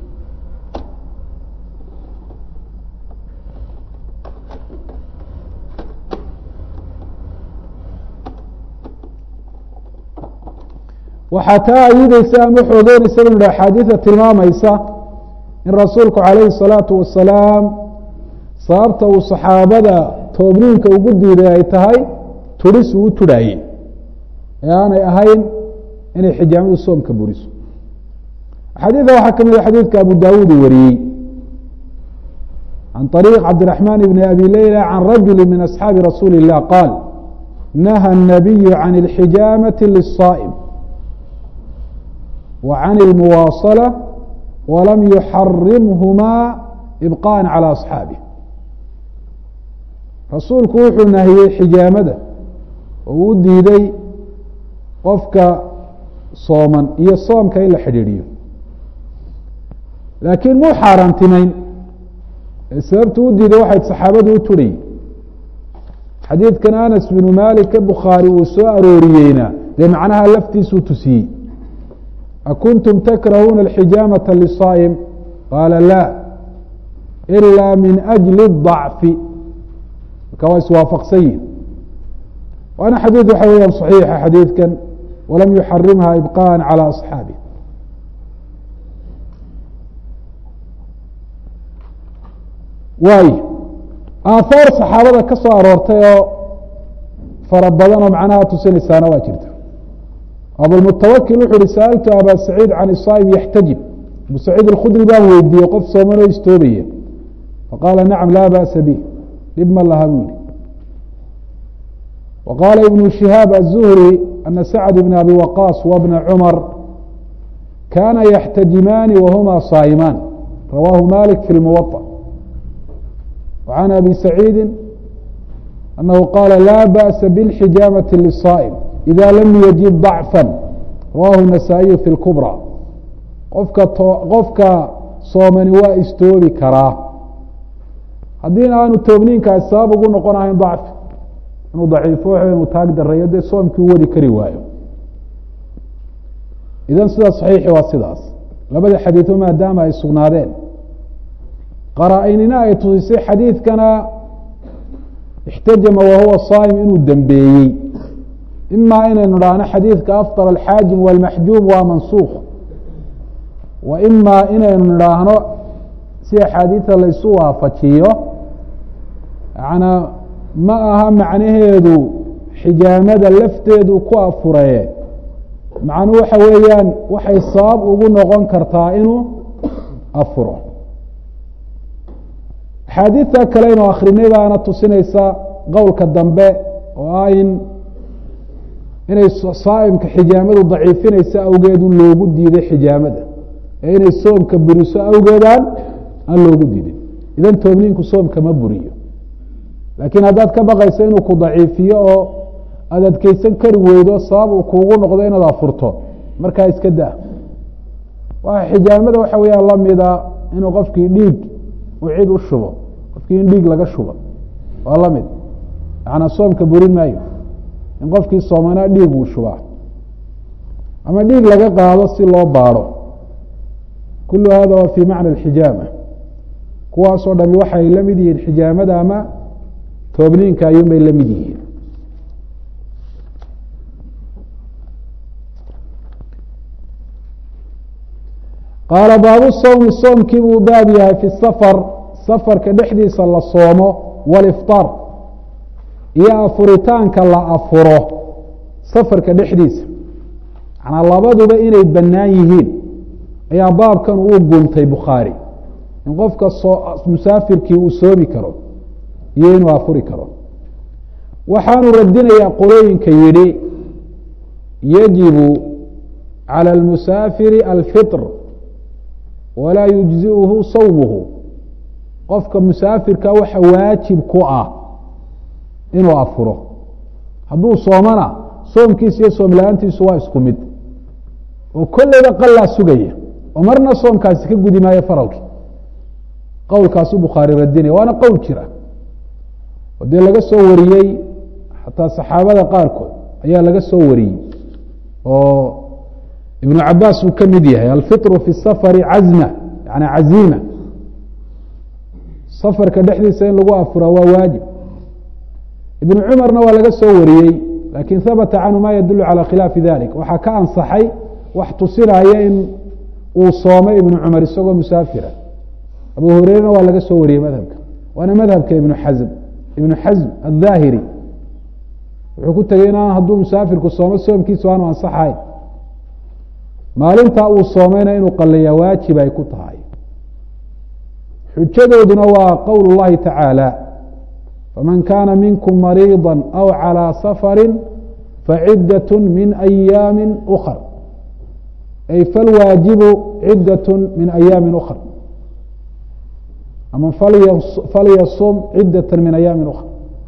waxaa taa ayideysa ama xoogeynaysa inu ha axaadiida tilmaamaysa in rasuulku calayhi الsalaatu wasalaam sababta uu saxaabada toobniinka ugu diiday ay tahay turis uu u turhaayey ee aanay ahayn inay xijaamadu soomka buriso axaadiida waxaa ka mid a xadiidka abu dawuud uu wariyey can طariiq cabdiraxmaan bni abi leyla can rajuli min asxaabi rasuuli الlah qaal naha الnabiyu can اlxijaamati liلصaa'm wa can اlmuwaaصalة walam yuxarimhumaa ibqaءa calى asxaabih rasuulku wuxuu nahiyey xijaamada oo uu diiday qofka sooman iyo soomka in la xidhiidhiyo laakiin muu xaaraantimeyn sababtu u diiday waxay saxaabadu u turhayy xadiidkan anas binu malik bukhaari uu soo arooriyeyna dee macnaha laftiisuu tusiyey akuntum takrahuuna alxijaamata lisaa'im qaala la ilaa min ajli اضacfi marka waa iswaafaqsan yihin waana xadiid waxa weeyaan صaxiixa xadiidkan walam yuxarimha ibqaءa calى asxaabi waay aathaar saxaabada ka soo aroortay oo fara badan oo macnaha tusinaysaana waa jirta abulmutawakil wuxu uhi sa'altu aba saciid can isaa'im yaxtajib abu saciid alkhudri baan weydiiyey qof sooman oo istoobaya faqaala nacam laa ba'sa bih dhib ma laha buu yihi wa qaala ibnu shihaab aلzuhri ana sacd bn abi waqaas wa bna cumar kana yaxtajimaani wahuma saa'imaan rawaahu malik fi lmuwaطa وعن أbي سعيidi أنه qاla lا bأس bالxijaamaة للصائم إذا lm yجib ضعفا rawah النasائiي في الكbrى qofka qofka soomani waa istoobi karaa haddiina aanu toobniinkaas sabab ugu noqon ahayn ضacfi inuu ضaciifo inu taag dareeyo dee soomkii u wadi kari waayo idan sida صaxiixi waa sidaas labada xadiiثo maadaama ay sugnaadeen qaraa-inina ay tusisay xadiidkana ixtajama wahuwa saa'im inuu dembeeyey imaa inaynu dhahno xadiidka afطar alxaajim wاlmaxjuum waa mansuukh wa imaa inaynu nidhaahno si axaadiida laysu waafajiyo yanaa ma aha macnaheedu xijaamada lafteedu ku afuree macnuu waxa weeyaan waxay sabab ugu noqon kartaa inuu afuro axaadiidta kale inu akrinay baana tusinaysa qowlka dambe oo ah in inay saa'imka xijaamadu daciifinaysa awgeedu loogu diiday xijaamada ee inay soomka buriso awgeedaan aan loogu diidin idan toobniinku soomka ma buriyo laakiin haddaad ka baqayso inuu ku daciifiyo oo aada adkeysan kari weydo sabab uu kuugu noqdo inaad afurto markaa iska daa waa xijaamada waxa weeyaan lamida inuu qofkii dhiig uu cid u shubo qofkii in dhiig laga shubo waa lamid macnaa soomka burin maayo in qofkii soomanaa dhiig uu shubaa ama dhiig laga qaado si loo baadho kulu hada waa fi macna alxijaama kuwaasoo dhami waxay la mid yihiin xijaamada ama toobniinka ayuun bay la mid yihiin qaala baabu sawmi soomkii buu baab yahay fi safar safarka dhexdiisa la soomo walifطaar iyo afuritaanka la afuro safarka dhexdiisa manaa labaduba inay bannaan yihiin ayaa baabkan uu guntay bukhaari in qofka musaafirkii uu soomi karo iyo inuu afuri karo waxaanu radinayaa qolooyinka yidhi yajibu calى اlmusaafiri alfiطr walaa yujziuhu sawmuhu qofka musaafirka waxa waajib ku ah inuu afuro hadduu soomana soomkiisa iyo soom la-aantiisu waa isku mid oo kolleyba qalaa sugaya oo marna soomkaasi ka gudi maayo faralki qowlkaasu bukhaari radinaya waana qowl jira oo dee laga soo wariyey xataa saxaabada qaarkood ayaa laga soo wariyey oo ibnu cabaas uu ka mid yahay alfiطru fi safari cazma yani caziima safarka dhexdiisa in lagu afuraa waa waajib ibnu cumarna waa laga soo wariyey lakin habata canhu ma yadulu calى khilaafi dalik waxaa ka ansaxay wax tusinaya in uu soomay ibnu cumar isagoo musaafira abu hureyrena waa laga soo wariyey madhabka waana madhabka ibnu xazm ibnu xazm aلdhaahiri wuxuu ku tegey in hadduu musaafirku soomo soomkiisu aanu ansaxayn maalintaa uu soomayna inuu qaleeyaa waajib ay ku tahay xujadooduna waa qowl اllahi tacaalى faman kana minkum mariiضa aw calىa safari facidaة min ayaami ukr ay falwaajibu cidaة min ayaami ukr ama falyasum cidaة min ayaami ukr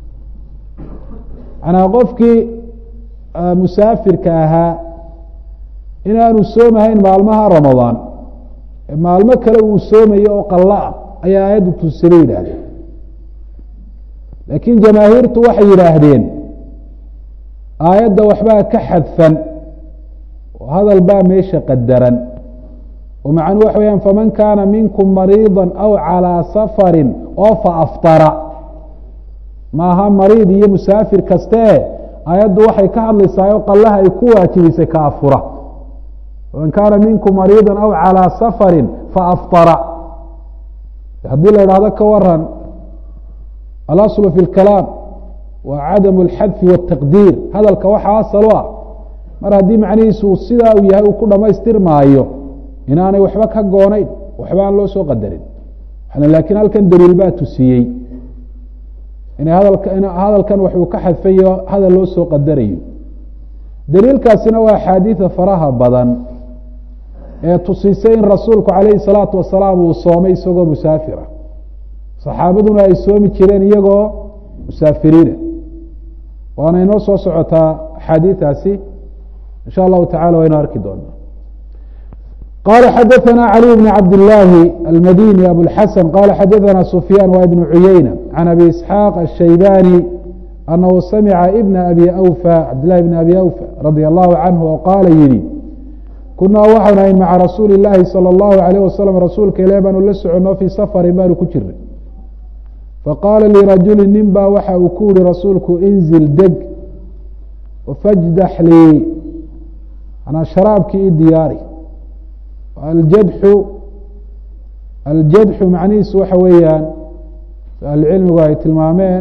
manaa qofkii musaafirka ahaa inaanu soomahayn maalmaha ramadaan maalmo kale uu soomayo oo qalo ah ayaa aayaddu tusila yidhaahdeen laakiin jamaahiirtu waxay yidhaahdeen aayadda waxbaa ka xadfan oo hadal baa meesha qadaran oo macnuu waxa weyaan faman kaana minkum mariiضa aw calىa safari oo faaftara maaha mariid iyo musaafir kaste aayaddu waxay ka hadlaysaa oo qallaha ay ku waajibisay ka afura faman kaana minkum mariiضa aw calىa safari faaftara haddii la idhahdo ka waran alaslu fi اlkalaam waa cadamu اlxadfi wالtaqdiir hadalka waxa asal u ah mar haddii macnihiisu sidaa uu yahay uu ku dhamaystirmaayo inaanay waxba ka goonayn waxba aan loo soo qadarin laakiin halkan daliil baa tusiyey ina hadalkan waxuu ka xadfayo hadal loo soo qadarayo daliilkaasina waa axaadiida faraha badan ee tusisay in rasuulku calayhi salaatu wasalaam uu soomay isagoo musaafira saxaabaduna ay soomi jireen iyagoo musaafiriina waana inoo soo socotaa axaadiidaasi in sha allahu tacala waynu arki doonaa qala xadaثna عlي بن cabd الlaahi almadini abuاlxasan qala xadaثna sufyaan wa ibn cuyeyna can abi isxaaq الshaybani anahu samica ibna abi awfa cabdillahi bn abi awfa radi allahu canhu oo qaala yihi kunaa waxaanu ahayn maca rasuuli اlaahi salى اllahu alayh wasalam rasuulka ilah baanu la soconoo fii safarin baanu ku jirnay faqaala lirajuli nin baa waxa uu ku yihi rasuulku inzil deg fajdax lii manaa sharaabkii i diyaari aljadxu aljadxu macnihiisu waxa weeyaan ahlucilmigu ay tilmaameen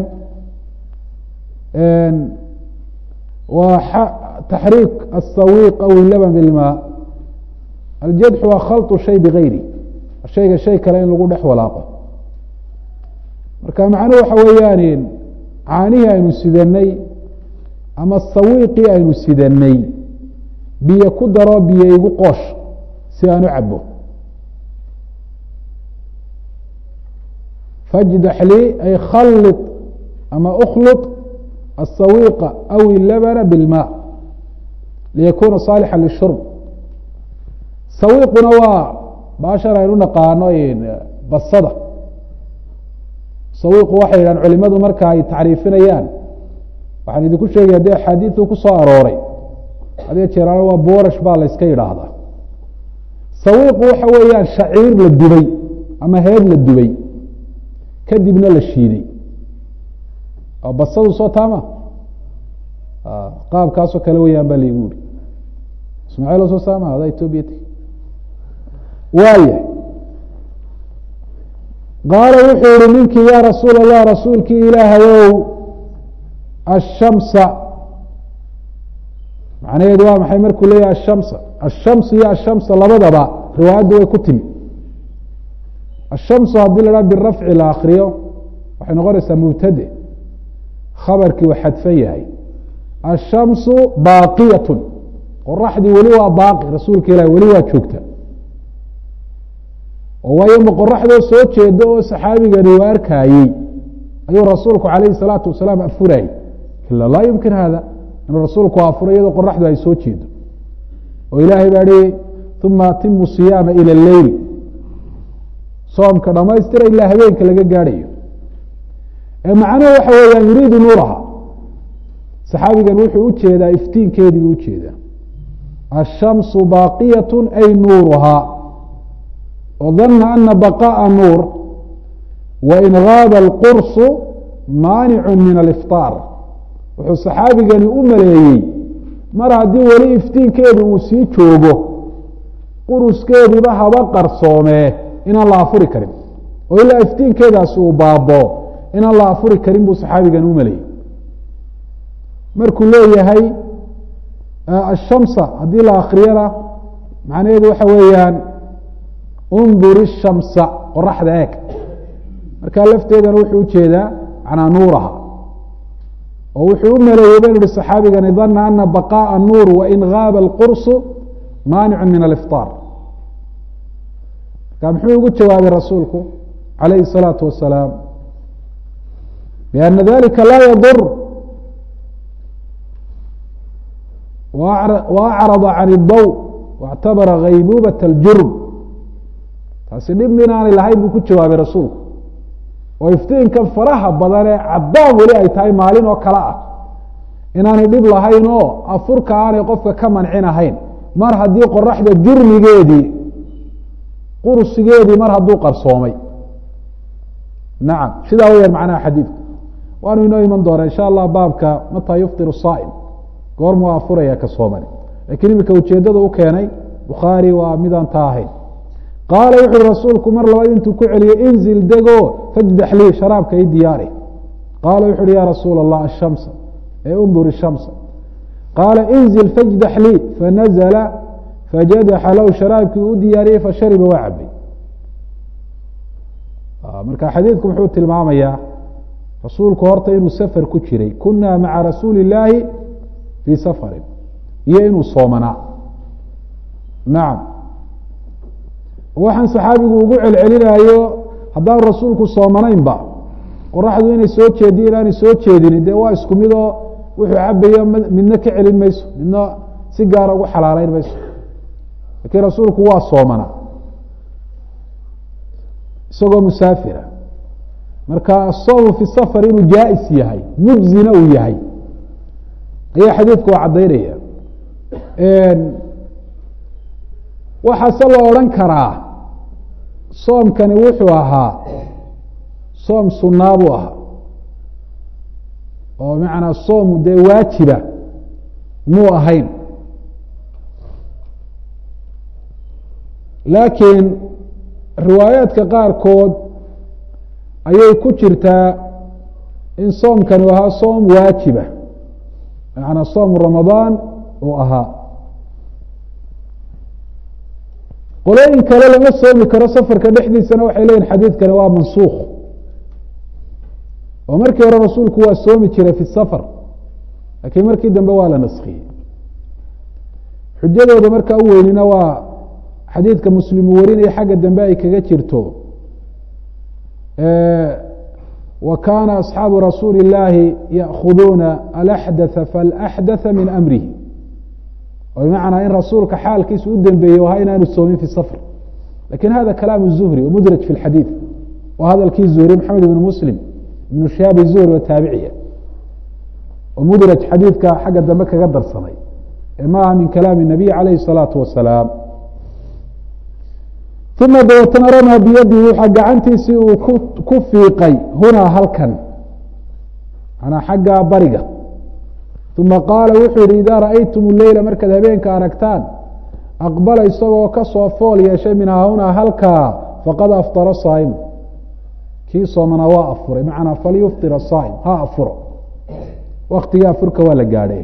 waa taxriik aلsawiq aw ilaban bilmaa aljadxu waa khalطu shay bigayri shayga shay kale in lagu dhex walaaqo marka macnuhu waxa weeyaan caanihii aynu sidanay ama sawiiqii aynu sidanay biyo ku daro biyo igu qoosh si aan u cabo fajdax lii ay khali ama ukhlط aلsawiiqa aw ilabana biاlma liyakuna saalixa lishurb sawiiquna waa baashan aynu naqaano basada sawiiqu waxay yidhahan culimadu marka ay tacriifinayaan waxaan idinku sheegaya dee axaadiidu ku soo arooray hadee jeeraan waa boorash baa la yska yidhaahdaa sawiiqu waxa weeyaan shaciir la dubay ama heed la dubay kadibna la shiiday basadu soo taama qaabkaasoo kale weyaan baa laigu uri ismaaciil soo saama ada etoobiya t waaya qaala wuxuu yihi ninkii yaa rasuul allah rasuulkii ilaahayow ashamsa macnaheedu waa maxay markuu leeyahay ashamsa ashamsu iyo ashamsa labadaba riwaayaddu way ku timi ashamsu haddii la dhaha birafci la akriyo waxay noqonaysaa mubtade khabarkii uu xadfan yahay ashamsu baaqiyatun qoraxdii weli waa baaqi rasuulka ilahi weli waa joogta oo waayo ma qoraxdoo soo jeeda oo saxaabigani u arkaayey ayuu rasuulku calayhi salaatu wasalaam afurayay ila laa yumkin hada inuu rasuulku afuro iyadoo qoraxdu ay soo jeedo oo ilaahay baa hi uma atimu siyaama ila leyl soomka dhamaystira ilaa habeenka laga gaadhayo macnuhu waxa weeyaan yuriidu nuuraha saxaabigan wuxuu ujeedaa iftiinkeedii buu ujeedaa ashamsu baaqiyat ay nuuruhaa dana ana baqaءa nuur wain gaaba اlqursu maanicu min alifطaar wuxuu saxaabigani u maleeyey mar haddii weli iftiinkeedu uu sii joogo quruskeediiba haba qarsoomee inaan la afuri karin oo ilaa iftiinkeedaasi uu baabo inaan la afuri karin buu saxaabigani u maleeyey markuu leeyahay ashamsa haddii la akriyana macnaheedu waxa weeyaan undur ishamsa qoraxda eeg markaa lafteedana wuxuu ujeedaa manaa nuuraha oo wuxuu u maleeyey baynu ihi saxaabigani dana ana baqaءa nuur wain gaaba اlqursu maanicu min alifطaar marka muxuu ugu jawaabay rasuulku calayhi الsalaatu wasalaam biana dalika laa yadur waacrada can اdaw waاctabara gaybubaة اljurm taasi dhib minaanay lahayn buu ku jawaabay rasuulku oo iftiinkan faraha badan ee caddaan weli ay tahay maalin oo kale ah inaanay dhib lahayn oo afurka aanay qofka ka mancin ahayn mar haddii qoraxda jurmigeedii qursigeedii mar hadduu qarsoomay nacam sidaa weyaan macnaha xadiidku waanu inoo iman doonaa insha allah baabka mataa yuftir saa'im goormuu afuraya ka soomani lakiin iminka ujeeddada u keenay bukhaari waa midaan taa ahayn qaala wuxu uhi rasuulku mar labaad intuu ku celiyey inzil dego fajdax lii sharaabka i diyaari qaala wuxu uhi ya rasuula allah ashamsa ee undur ishamsa qaala inzil fajdax lii fanazla fajadaxa lahu sharaabkii u diyaariyey fashariba waa cabay marka xadiidku muxuu tilmaamayaa rasuulku horta inuu safar ku jiray kuna maca rasuuli illaahi fii safarin iyo inuu soomanaa nacam waxaan saxaabigu ugu celcelinayo haddaan rasuulku soomanaynba qoraxdu inay soo jeediyo inaanay soo jeedinin dee waa isku midoo wuxuu cabayo midna ka celin mayso midna si gaara ugu xalaaleyn mayso laakiin rasuulku waa soomana isagoo musaafira marka asoomu fi safar inuu jaa-is yahay mujzina uu yahay ayaa xadiidku waa caddaynaya waxaase la odhan karaa soomkani wuxuu ahaa soom sunaa buu ahaa oo macnaa soomu dee waajiba muu ahayn laakiin riwaayaadka qaarkood ayay ku jirtaa in soomkani u ahaa soom waajiba macnaa soomu ramadaan uu ahaa qolooyin kale lama soomi karo safarka dhexdiisana waxay leyihin xadiidkani waa mansuukh oo markii hore rasuulku waa soomi jiray fi safar laakiin markii dambe waa la naskiyey xujadooda markaa u weynina waa xadiidka muslimu warinaya xagga dambe ay kaga jirto wa kaana asxaabu rasuuli اllaahi ya'khuduuna alaxdatha faalaxdatha min amrihi oo bimacnaa in rasuulka xaalkiisa u dembeeyey o ahaa inaanu soomin fi safr lakin hada kalaam zuhri mudraj fi xadiid waa hadalkii zuhri maxamed ibn muslim ibnu shihaab zuhri oo taabiciya oo mudraj xadiidka xagga dambe kaga darsamay ee ma aha min kalaami الnabiy calayhi الsalaatu wasalaam uma dabeetana ramaa biyadihi waxaa gacantiisii uu ku fiiqay hunaa halkan manaa xagga bariga uma qaala wuxuu yihi idaa ra'aytum leyla markaad habeenka aragtaan aqbala isagoo kasoo fool yeeshay minhaa hunaa halkaa faqad aftara saaimu kii soomanaa waa afuray macnaa falyuftir asaaim ha afuro waktigaa furka waa la gaadhay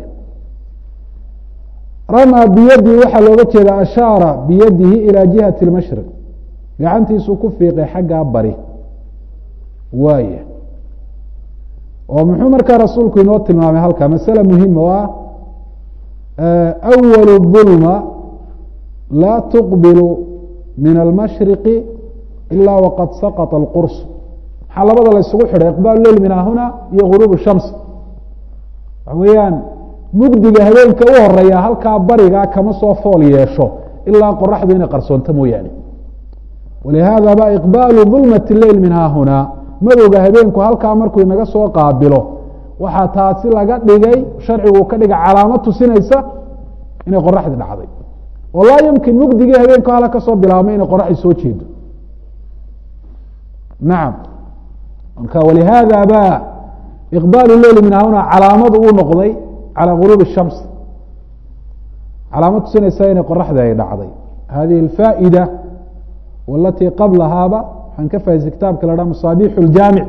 ramaa biyadihi waxaa looga jeeda ashaara biyadihi ilaa jihati اlmashriq gacantiisuu ku fiiqay xaggaa bari waaya oo muxuu markaa rasuulku inoo tilmaamay halkaa masale muhima oo ah awalu dulma laa tuqbilu min almashriqi ilaa waqad saqطa اlqurs maxaa labada la isugu xidhay iqbaalu leyl min hahuna iyo guruub shams waxa weeyaan mugdiga habeenka u horeeya halkaa barigaa kama soo fool yeesho ilaa qoraxdu inay qarsoonto mooyaane walihaada ba iqbaalu dulmati leyl min haahunaa madowga habeenku halkaa markuu inaga soo qaabilo waxaa taasi laga dhigay sharcigu ka dhigay calaamad tusinaysa inay qoraxdi dhacday oo laa yumkin mugdigii habeenku hala ka soo bilaabmay inay qoraxdi soo jeedo nacam marka walihaada ba iqbaalu leyl min haahunaa calaamad uu noqday calى guruub الshams calaamad tusinaysa inay qoraxdi ay dhacday hadihi اfaa'ida walatii qablahaaba waxaan ka fahaysay kitaabka la haha masaabiix اjaamic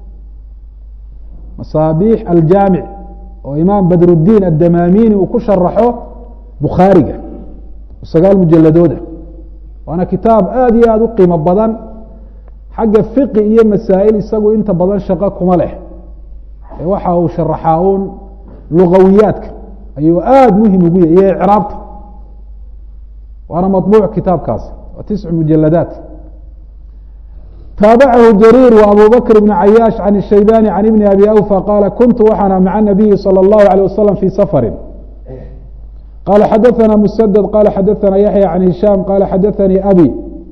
masaabiix aljaamic oo imaam badrudiin addamamini uu ku sharaxo bukhaariga sagaal mujaladooda waana kitaab aad iyo aad u qiimo badan xagga fiqi iyo masaa'il isagu inta badan shaqo kuma leh ee waxa uu sharaxaa un lugawiyaadka ayuu aada muhim ugu yahy iyo icraabta waana maطbuuc kitaabkaasi waa tiscu mujaladaat taabacahu jariir w abu bakr bn cayaash can الshaybani can ibni abi awfa qaala kuntu waxaana maca nabiyi salى اllahu alيه wasalam fi safari qala xadaثana musadad qala xadaثana yaxya can hishaam qala xadaثanii abi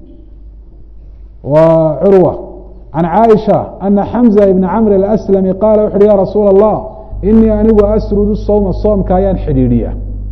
wa curwa can caaisha ana xamza ibna camr aslami qala wuxu uhi ya rasuula الlah inii anigu asrudu sowma soomka ayaan xidhiidhiya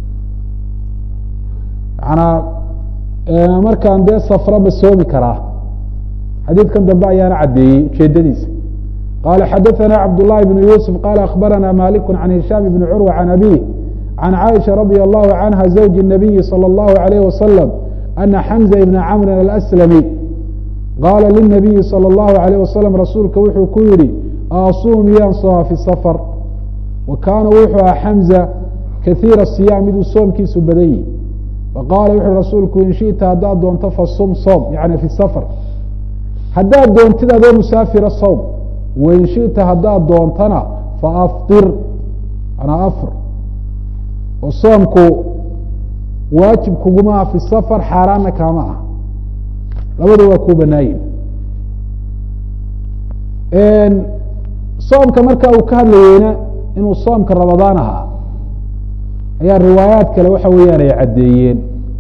manaa markaan dee safraba soomi karaa xadiidkan dambe ayaana caddeeyey ujeedadiisa qala xadaثana cabdالlahi bn yuusuf qala akhbarana maliku can hishaam bni curwa can abih can caaisha radi allahu canha zawji الnabiyi salى اllahu عalayh wasalam ana xamza ibna camrin alأslami qaala linabiyi salى اllahu عalayh wasalam rasuulka wuxuu ku yihi asuum miyaan sooma fi safr wa kaana wuxuu aha xamza kaiira siyaam miduu soomkiisu badan yihi faqaala wuxuui rasuulku in shita haddaad doonto fasum soom yani fi safr haddaad doontid adoo musaafira sowm wain shita haddaad doontana faaftir anaa afr oo soomku waajib kuguma aha fi safar xaaraanna kaama ah labadu waa kuu banaayin soomka marka uu ka hadlayeyna inuu soomka ramadaan ahaa ayaa riwaayaad kale waxa weeyaan ay caddeeyeen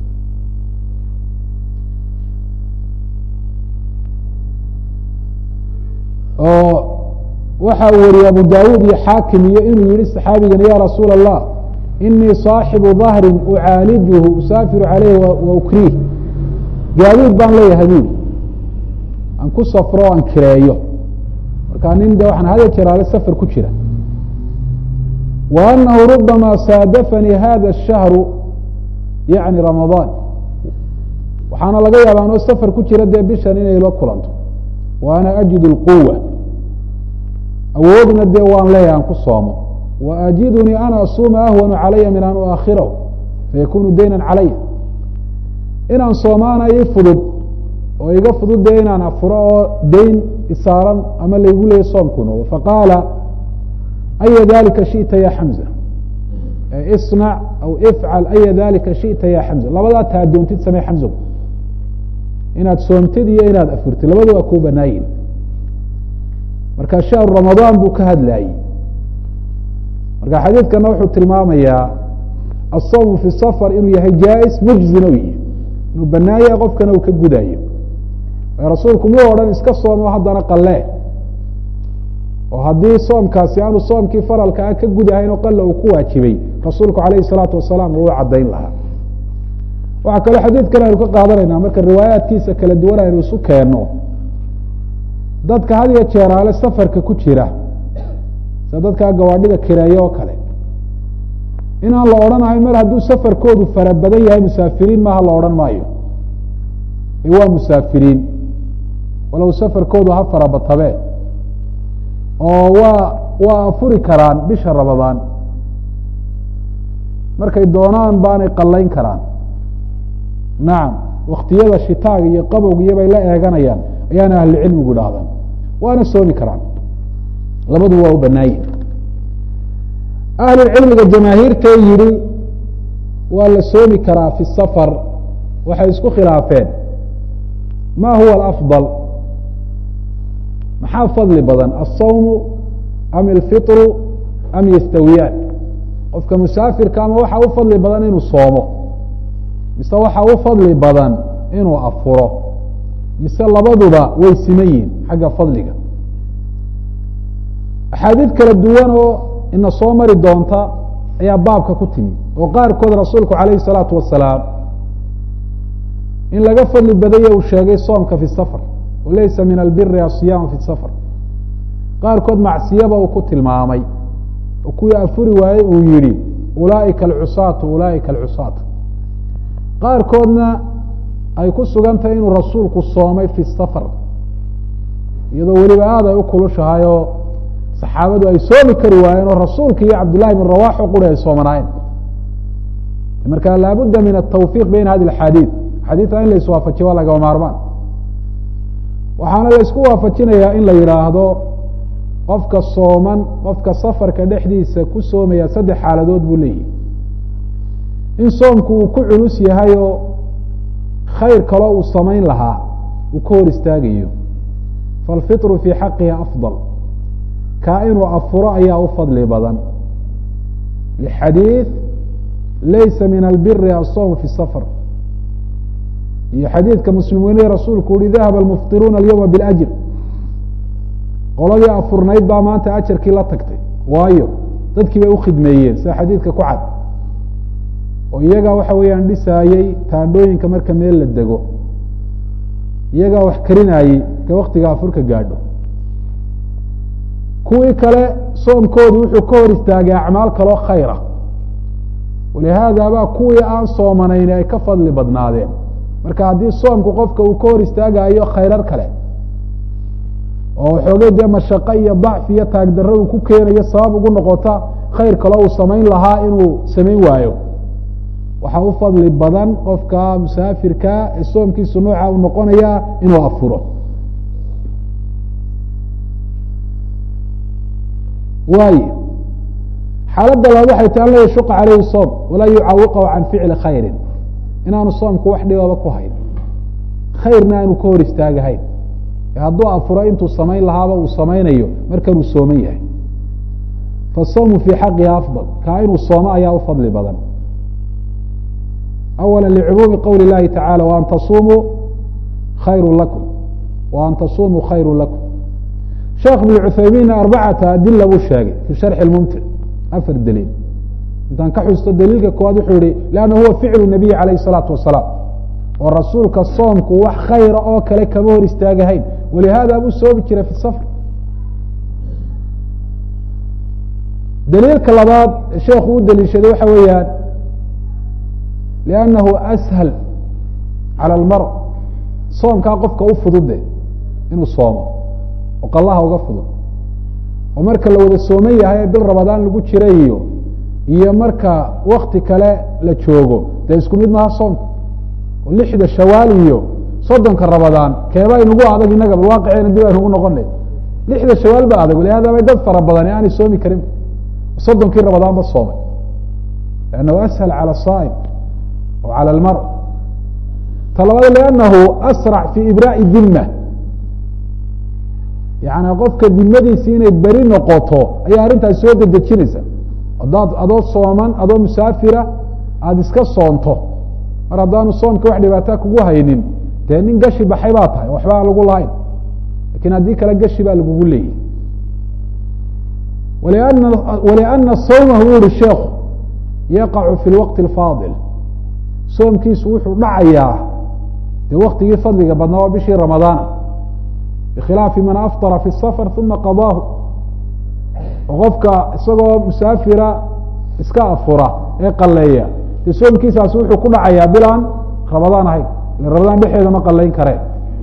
oo waxa uu wariyey abu dawuud iyo xaakim iyo inuu yihi saxaabigan ya rasuul الlah inii صaaxibu ظahrin ucaalijuhu usaafiru caleyh wa ukriih gaadiid baan leeyahay buuli aan ku safro o aan kireeyo markaa nin de waxaan hada jeraale safar ku jira wa anahu rubama saadafanii hada الshahru yaعni ramadaan waxaana laga yaaba anoo safar ku jira dee bishan inay la kulanto wa ana ajidu اlquwa awoodna dee waan leeyahay aan ku soomo wa ajidunii ana asuuma ahwanu calaya min an uakhirahu fayakunu dayna calaya inaan soomaana ii fudud oo iga fududee inaan afuro oo dayn isaaran ama laygu leeyay soomku noqdo faqaala aya dalika shita ya xamza isnac aw ifcal aya dalika shita ya xamza labadaa taa doontid samee xamzo inaad soomtid iyo inaad afurtid labadu waa kuu banaayin marka shahru ramadaan buu ka hadlayey marka xadiidkana wuxuu tilmaamayaa asawmu fi safar inuu yahay jaa-is mujzin u yihi inuu banaanya qofkana uu ka gudayo rasuulku muu odhan iska soomo haddana qalee oo haddii soomkaasi aanu soomkii faralka ah ka gudahayn oo qalla uu ku waajibay rasuulku calayhi salaatu wasalaam uu caddayn lahaa waxaa kaloo xadiidkan aynu ka qaadanayna marka riwaayaadkiisa kala duwan aynu isu keenno dadka had iyo jeeraale safarka ku jira sida dadkaa gawaadhida kireeyo oo kale inaan la odhanahay mar hadduu safarkoodu fara badan yahay musaafiriin maaha la odhan maayo waa musaafiriin walow safarkoodu ha farabatabee oo waa waa afuri karaan bisha ramadaan markay doonaan baanay qallayn karaan nacam waktiyada shitaaga iyo qabowga iyo bay la eeganayaan ayaana ahlucilmigu idhaahdaan waana soomi karaan labadu waa u banaaye ahlulcilmiga jamaahiirtee yidhi waa la soomi karaa fi safar waxay isku khilaafeen ma huwa alafضal maxaa fadli badan alsawmu am alfitru am yastawiyaan qofka musaafirka ama waxaa u fadli badan inuu soomo mise waxaa u fadli badan inuu afuro mise labaduba way siman yihin xagga fadliga axaadiid kala duwan oo ina soo mari doonta ayaa baabka ku timi oo qaarkood rasuulku calayhi الsalaatu wasalaam in laga fadli badaya uu sheegay soomka fi safar walaysa min albiri asiyaamu fi safar qaarkood macsiyaba uu ku tilmaamay oo kuwii afuri waayey uu yihi ulaaئika alcusaatu ulaaئika alcusaat qaarkoodna ay ku sugan tahay inuu rasuulku soomay fi safar iyadoo weliba aad ay u kulushahay oo saxaabadu ay soomi kari waayeen oo rasuulka iyo cabdullahi bin rawaxo quri ay soomanaayeen marka laabudda min atawfiiq bayna hadi axaadiid xadiidka in la iswaafajiyo waa lagama maarmaan waxaana la isku waafajinayaa in la yidhaahdo qofka sooman qofka safarka dhexdiisa ku soomaya saddex xaaladood buu leeyahy in soomku uu ku culus yahay oo khayr kaloo uu samayn lahaa uu ka hor istaagayo faalfitru fii xaqihi afضal kaa inuu afuro ayaa u fadli badan lxadiid laysa min albiri asawm fi safar iyo xadiidka muslim weyne rasuulku uhi dahaba almuftiruuna alyowma biاlajr qoladii afurnayd baa maanta ajarkii la tagtay waayo dadkii bay ukhidmeeyeen sida xadiidka ku cad oo iyagaa waxa weeyaan dhisaayey taandhooyinka marka meel la dego iyagaa wax karinaayey ka waktiga afurka gaadho kuwii kale soomkoodu wuxuu ka hor istaagay acmaal kaloo khayra walihaada baa kuwii aan soomanayn ay ka fadli badnaadeen marka haddii soomku qofka uu ka hor istaagayo khayrar kale oo xoogay dee mashaqo iyo dacfi iyo taagdarro uu ku keenayo sabab ugu noqota khayr kaloo uu samayn lahaa inuu samayn waayo waxaa u fadli badan qofka musaafirka ee soomkiisu nooca uu noqonaya inuu afuro waayo xaaladda labaad waxay tahay an la yashuqa caleyhi soom walaa yucaawiqahu can ficli khayrin inaanu soomku wax dhibaba ku hayn khayrna aanu ka hor istaagahayn hadduu afuro intuu samayn lahaaba uu samaynayo markanuu sooman yahay fasawmu fii xaqihi afضal kaa inuu soomo ayaa u fadli badan awala licumuumi qowli اllahi tacala waan tasumuu khayru lakum wa an tasumuu khayru lakum sheekh ibn cuthaymiinna arbacata adila buu sheegay fi sharxi mumtic afar daliil intaan ka xusto daliilka koowaad wuxuu yihi lanna huwa ficlu nabiyi calayh الsalaatu wasalaam oo rasuulka soomku wax khayra oo kale kama hor istaagahayn walihaada buu soomi jiray fi safr daliilka labaad sheekhu u daliishaday waxa weeyaan liannahu ashal calى اlmar soomkaa qofka u fudude inuu soomo oo qallaha uga fudud oo marka la wada sooman yahay ee bil rabadaan lagu jira iyo iyo marka wakti kale la joogo dee isku mid maha soomka oo lixda shawaal iyo soddonka rabadaan keeba inugu adag inaga bal waaqicena dib aynugu noqonay lixda shawaal ba adag walihaada bay dad fara badan aanay soomi karin soddonkii rabadaan ba soomay lannahu ashal calى saa'im o calى almar talabaad liannahu asrac fi ibraa'i dima yani qofka dimadiisi inay beri noqoto ayaa arrintaas soo dedejinaysa adaad adoo sooman adoo musaafira aada iska soonto mar haddaanu soomka wax dhibaataa kugu haynin dee nin gashi baxay baa tahay waxba aan lagu lahayn lakin haddii kale gashi baa lagugu leeyahy waliana waliana sawma uu yihi sheekhu yaqacu fi lwaqti alfaadil soomkiisu wuxuu dhacayaa dee waktigii fadliga badnaa waa bishii ramadaana bikhilaafi man aftara fi safar uma qadaahu oo qofka isagoo musaafira iska afura ee qaleeya dee soomkiisaasi wuxuu ku dhacayaa bilaan ramadaan ahayn ila ramadaan dhexeeda ma qalayn kareen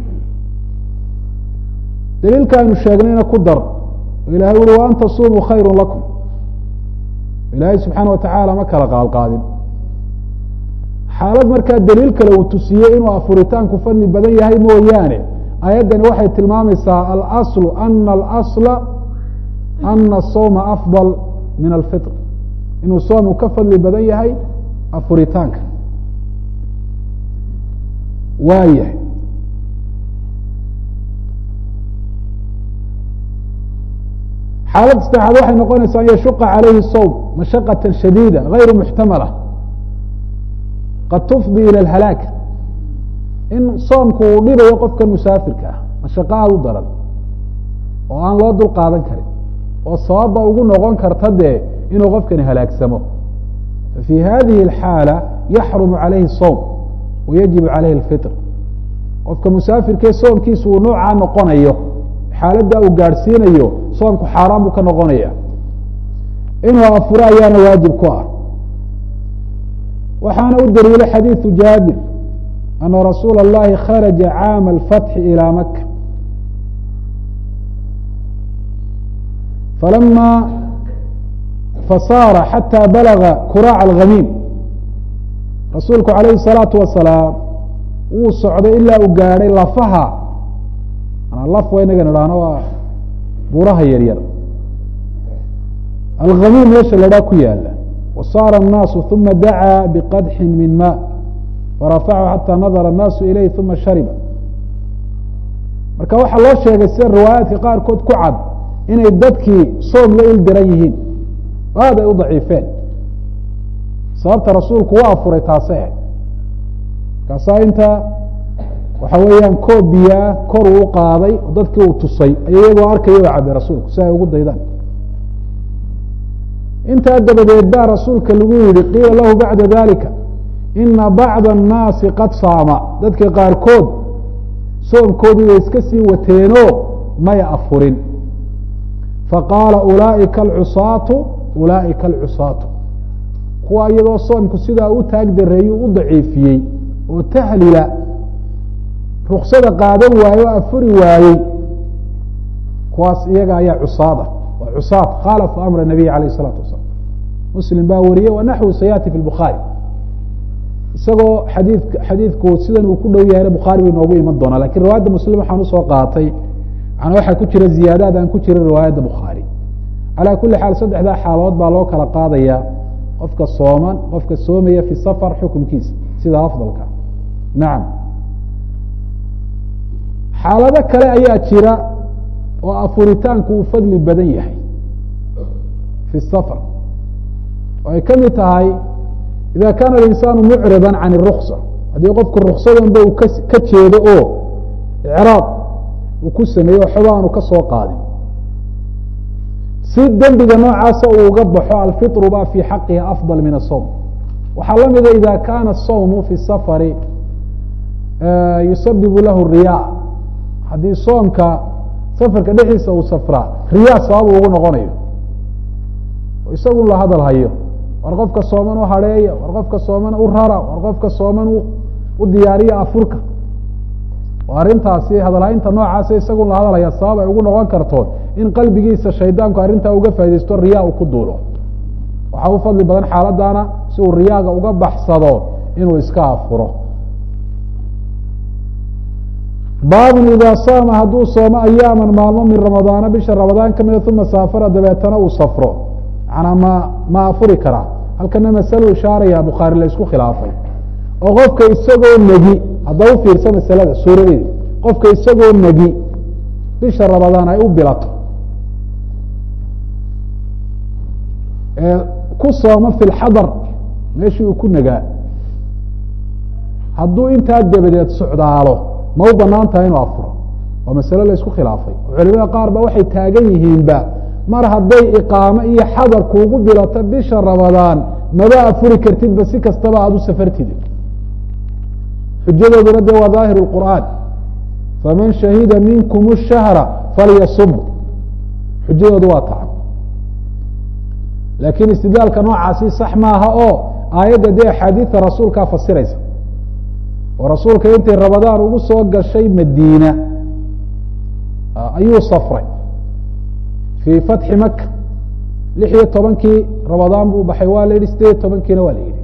daliilka aynu sheegnayna ku dar ilahay uri wa an tasumuu khayru lakum ilaahay subxaana watacaala ma kala qaadqaadin xaalad markaa daliil kale uu tusiyey inuu afuritaanku fadli badan yahay mooyaane ayaddani waxay tilmaamaysaa alaslu ana alasla ana asawma afdal min alfitr inuu soomku ka fadli badan yahay afuritaanka waayahay xaalad saddexaad waxay noqonaysaa an yashuqa calayhi sowm mashaqata shadiida gayru muxtamala qad tufdi ilى اhalaak in soomku uu dhibayo qofkan musaafirka ah mashaqo aada u daran oo aan loo dul qaadan karin oo sababba ugu noqon karta dee inuu qofkani halaagsamo fafi hadihi اlxaala yaxrumu calayhi الsowm wayajibu calayhi اlfitr qofka musaafirkee soomkiisu uu noocaa noqonayo xaaladda uu gaadhsiinayo soomku xaaraan buu ka noqonaya inuu afuro ayaana waajib ku ah waxaana u daliilay xadiiثu jaabir ana rasuula اllahi kharaja caama alfatxi ilى maka falama fasaara xatى balaga kuraac alghamiim rasuulku calayhi الsalaatu wasalaam wuu socday ilaa uu gaadhay lafaha laf wa inaga idhaahno waa buraha yaryar alghamiim meesha ladhaa ku yaala wasaara الnaasu uma dacaa biqadxin min ma farafachu xatى nadara الnaasu ilayh uma shariba marka waxaa loo sheegay sida riwaayaadka qaarkood ku cad inay dadkii soom la il diran yihiin aad ay u daciifeen sababta rasuulku u afuray taase ahayd markaasaa inta waxa weeyaan koob biyaa kor uu qaaday oo dadkii uu tusay ay iyagoo arkaya oo cabay rasuulku si ay ugu daydaan intaa dabadeed baa rasuulka lagu yihi qiila lahu bacda dalika ina bacda الnaasi qad saama dadka qaarkood soomkoodii way iska sii wateenoo may afurin faqaala ulaaئika alcusaatu ulaaئika alcusaatu kuwa iyadoo soomku sidaa u taag dareeyu u daciifiyey oo tahlila ruksada qaadan waaye oo afuri waayey kuwaas iyaga ayaa cusaada waa cusaad khaalafu amra nabiy alayh الsalaatu wasalaam muslim baa wariyey wa naxwu sayaati fi bukhaari isagoo xadii xadiidku sidan uu ku dhow yahayna bukhaari bay noogu iman doonaa lakin riwaayadda muslim waxaan usoo qaatay manaa waxaa ku jira ziyaadaad aan ku jirin riwaayadda bukhaari calaa kuli xaal saddexdaa xaalood baa loo kala qaadaya qofka sooman qofka soomaya fi safar xukumkiisa sida afdalka nacam xaalado kale ayaa jira oo afuritaanku uu fadli badan yahay fi safar oo ay ka mid tahay ida kaana alinsaanu mucrida can الruksa haddii qofku ruksadanba uu ka jeedo oo icraab uu ku sameeyo waxba aanu ka soo qaadin si dembiga noocaasa uu uga baxo alfiطru ba fi xaqihi afضal min الsawm waxaa la mida ida kaana الsawmu fi safari yusabibu lahu riya haddii soomka safarka dhexdiisa uu safraa riya sabab ugu noqonayo isagun la hadal hayo war qofka sooman u hareeya war qofka sooman u rara war qofka sooman u diyaariya afurka oo arrintaasi hadalhaynta noocaasa isagun la hadalhaya sabab ay ugu noqon karto in qalbigiisa shaydaanku arrintaa uga faa'idaysto riyaa uu ku duulo waxaa u fadli badan xaaladana si uu riyaaga uga baxsado inuu iska afuro baabun idaa saama hadduu soomo ayaaman maalmo min ramadaana bisha ramadaan ka mida uma saafara dabeetana uu safro manaa ma ma afuri karaa halkana masalo ishaaraya bukhaari la isku khilaafay oo qofka isagoo negi hadda u fiirsa masalada suuradeedi qofka isagoo negi bisha ramadaan ay u bilato ku soomo fi lxadar meeshii uu ku nagaa hadduu intaa dabadeed socdaalo ma u banaan tahay inuu afuro waa masale la isku khilaafay culimada qaar ba waxay taagan yihiinba mar hadday iqaamo iyo xadar kuugu bilato bisha ramadaan maba afuri kartidba si kastaba aada u safartid xujadooduna de waa daahir اqur'aan faman shahida minkum الshahra falyasum xujadoodu waa tacan laakiin istidlaalka noocaasi sax maaha oo aayadda dee axaadiida rasuulkaa fasiraysa oo rasuulka intay ramadaan ugu soo gashay madiina ayuu safray fii fatxi maka lix iyo tobankii ramadaan buu baxay waa la yidhi sideed iyo tobankiina waa la yidhi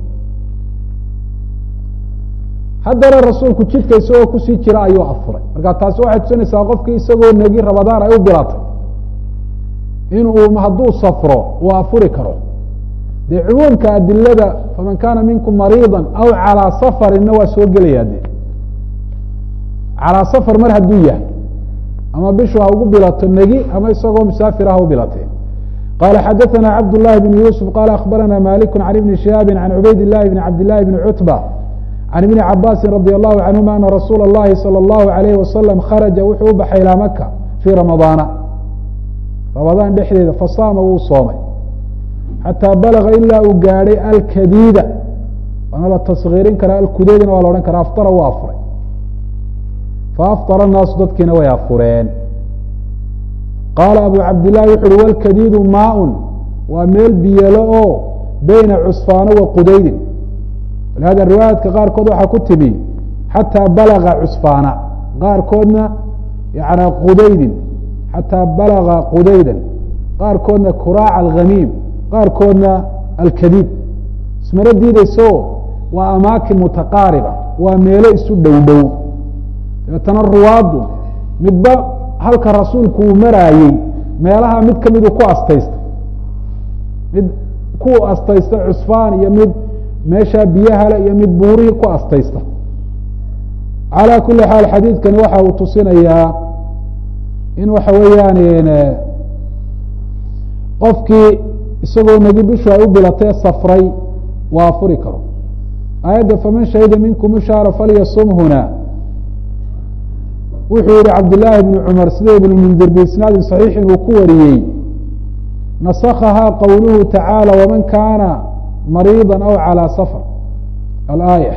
haddana rasuulku jidka isagoo kusii jira ayuu afuray marka taasi waxay tusinaysaa qofkii isagoo negi ramadaan ay u bilatay in uu hadduu safro uu afuri karo dee cumuumka adilada faman kaana minkum mariida aw calىa safarinna waa soo gelaya de calىa safar mar hadduu yahay ama bishu ha ugu bilato negi ama isagoo musaafir ah u bilatee qala xadaثna cabd لlahi بn yusuf qala akhbarana malik can ibni shihaabi can cubayd الlahi bn cabd لlahi bn cutba can ibni cabaasi radي الlahu canهuma ana rasuula الlahi salى الlahu عalayh wasalam kharaja wuxuu u baxay ilaa maka fii ramadaana ramadaan dhexdeeda fasaama wuu soomay xataa balaga ilaa uu gaadhay alkadiida waana la taskiirin karaa alkudeedina waa la odhan karaa aftara wuu afuray faafطara الnaasu dadkiina way afureen qaala abu cabdillahi wuxu uhi walkadiidu maaun waa meel biyelo oo beyna cusfaano wa qudaydin walihada riwaayaadka qaarkood waxaa ku timi xataa balaga cusfaana qaarkoodna yana qudaydin xataa balaga qudaydan qaarkoodna kuraaca alghamiim qaarkoodna alkadiid ismana diideyso waa amaakin mutaqaariba waa meelo isu dhow dhow dabeetana ruwaaddu midba halka rasuulku uu maraayey meelaha mid ka midu ku astaysta mid ku astaysta cusfaan iyo mid meeshaa biyahale iyo mid buurihii ku astaysta calaa kuli xaal xadiidkani waxa uu tusinayaa in waxa weeyaan qofkii isagoo negi bishu ay u bilatee safray waa afuri karo aayadda faman shahida minkum shahra falyasumhuna wuxuu yihi cabdاللahi بن cmar sida ibn mndir biisnaadi صaxiixin uu ku wariyey nasakhahaa qowluhu tacaalى wman kana mariiضa aw calى safr alaaya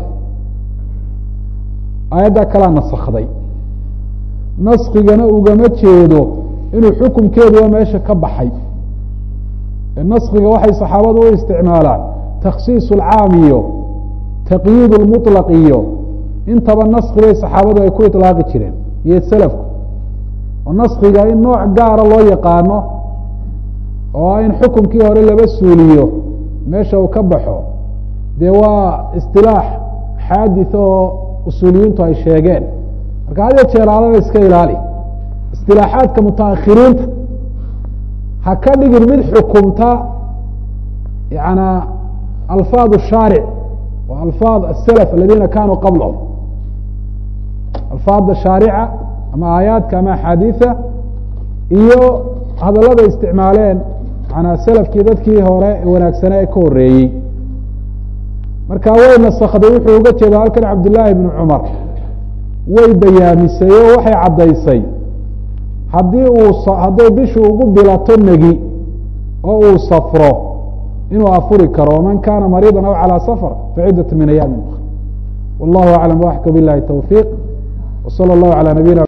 aayaddaa kalaa nasakday naskigana ugama jeedo inuu xukumkeeduba meesha ka baxay naskiga waxay saxaabadu u isticmaalaan takhsiis اlcaam iyo taqyiid اlmuطlaq iyo intaba naski bay saxaabadu ay ku iطlaaqi jireen iyo selafku oo naskiga in nooc gaara loo yaqaano oo in xukumkii hore laba suuliyo meesha uu ka baxo dee waa istilaax xaadith oo usuuliyiintu ay sheegeen marka had ya jeeraadaba iska ilaali istilaaxaadka mutaakhiriinta ha ka dhigin mid xukumta yana alfaad shaaric wa alfaad asalaf aladiina kanuu qablahum alfaada shaarica ama aayaadka ama axaadiida iyo hadallada isticmaaleen manaa selafkii dadkii hore wanaagsanaa ee ka horeeyey marka way nasakday wuxuu uga jeeda halkan cabdillaahi bnu cumar way bayaamisay oo waxay caddaysay haddii uu hadday bishu ugu bilato negi oo uu safro inuu afuri karo waman kana mariida aw calى safr faciddat min ayaami ukra wallahu aclam waxka bilahi towfiiq وصلى الله على نبينا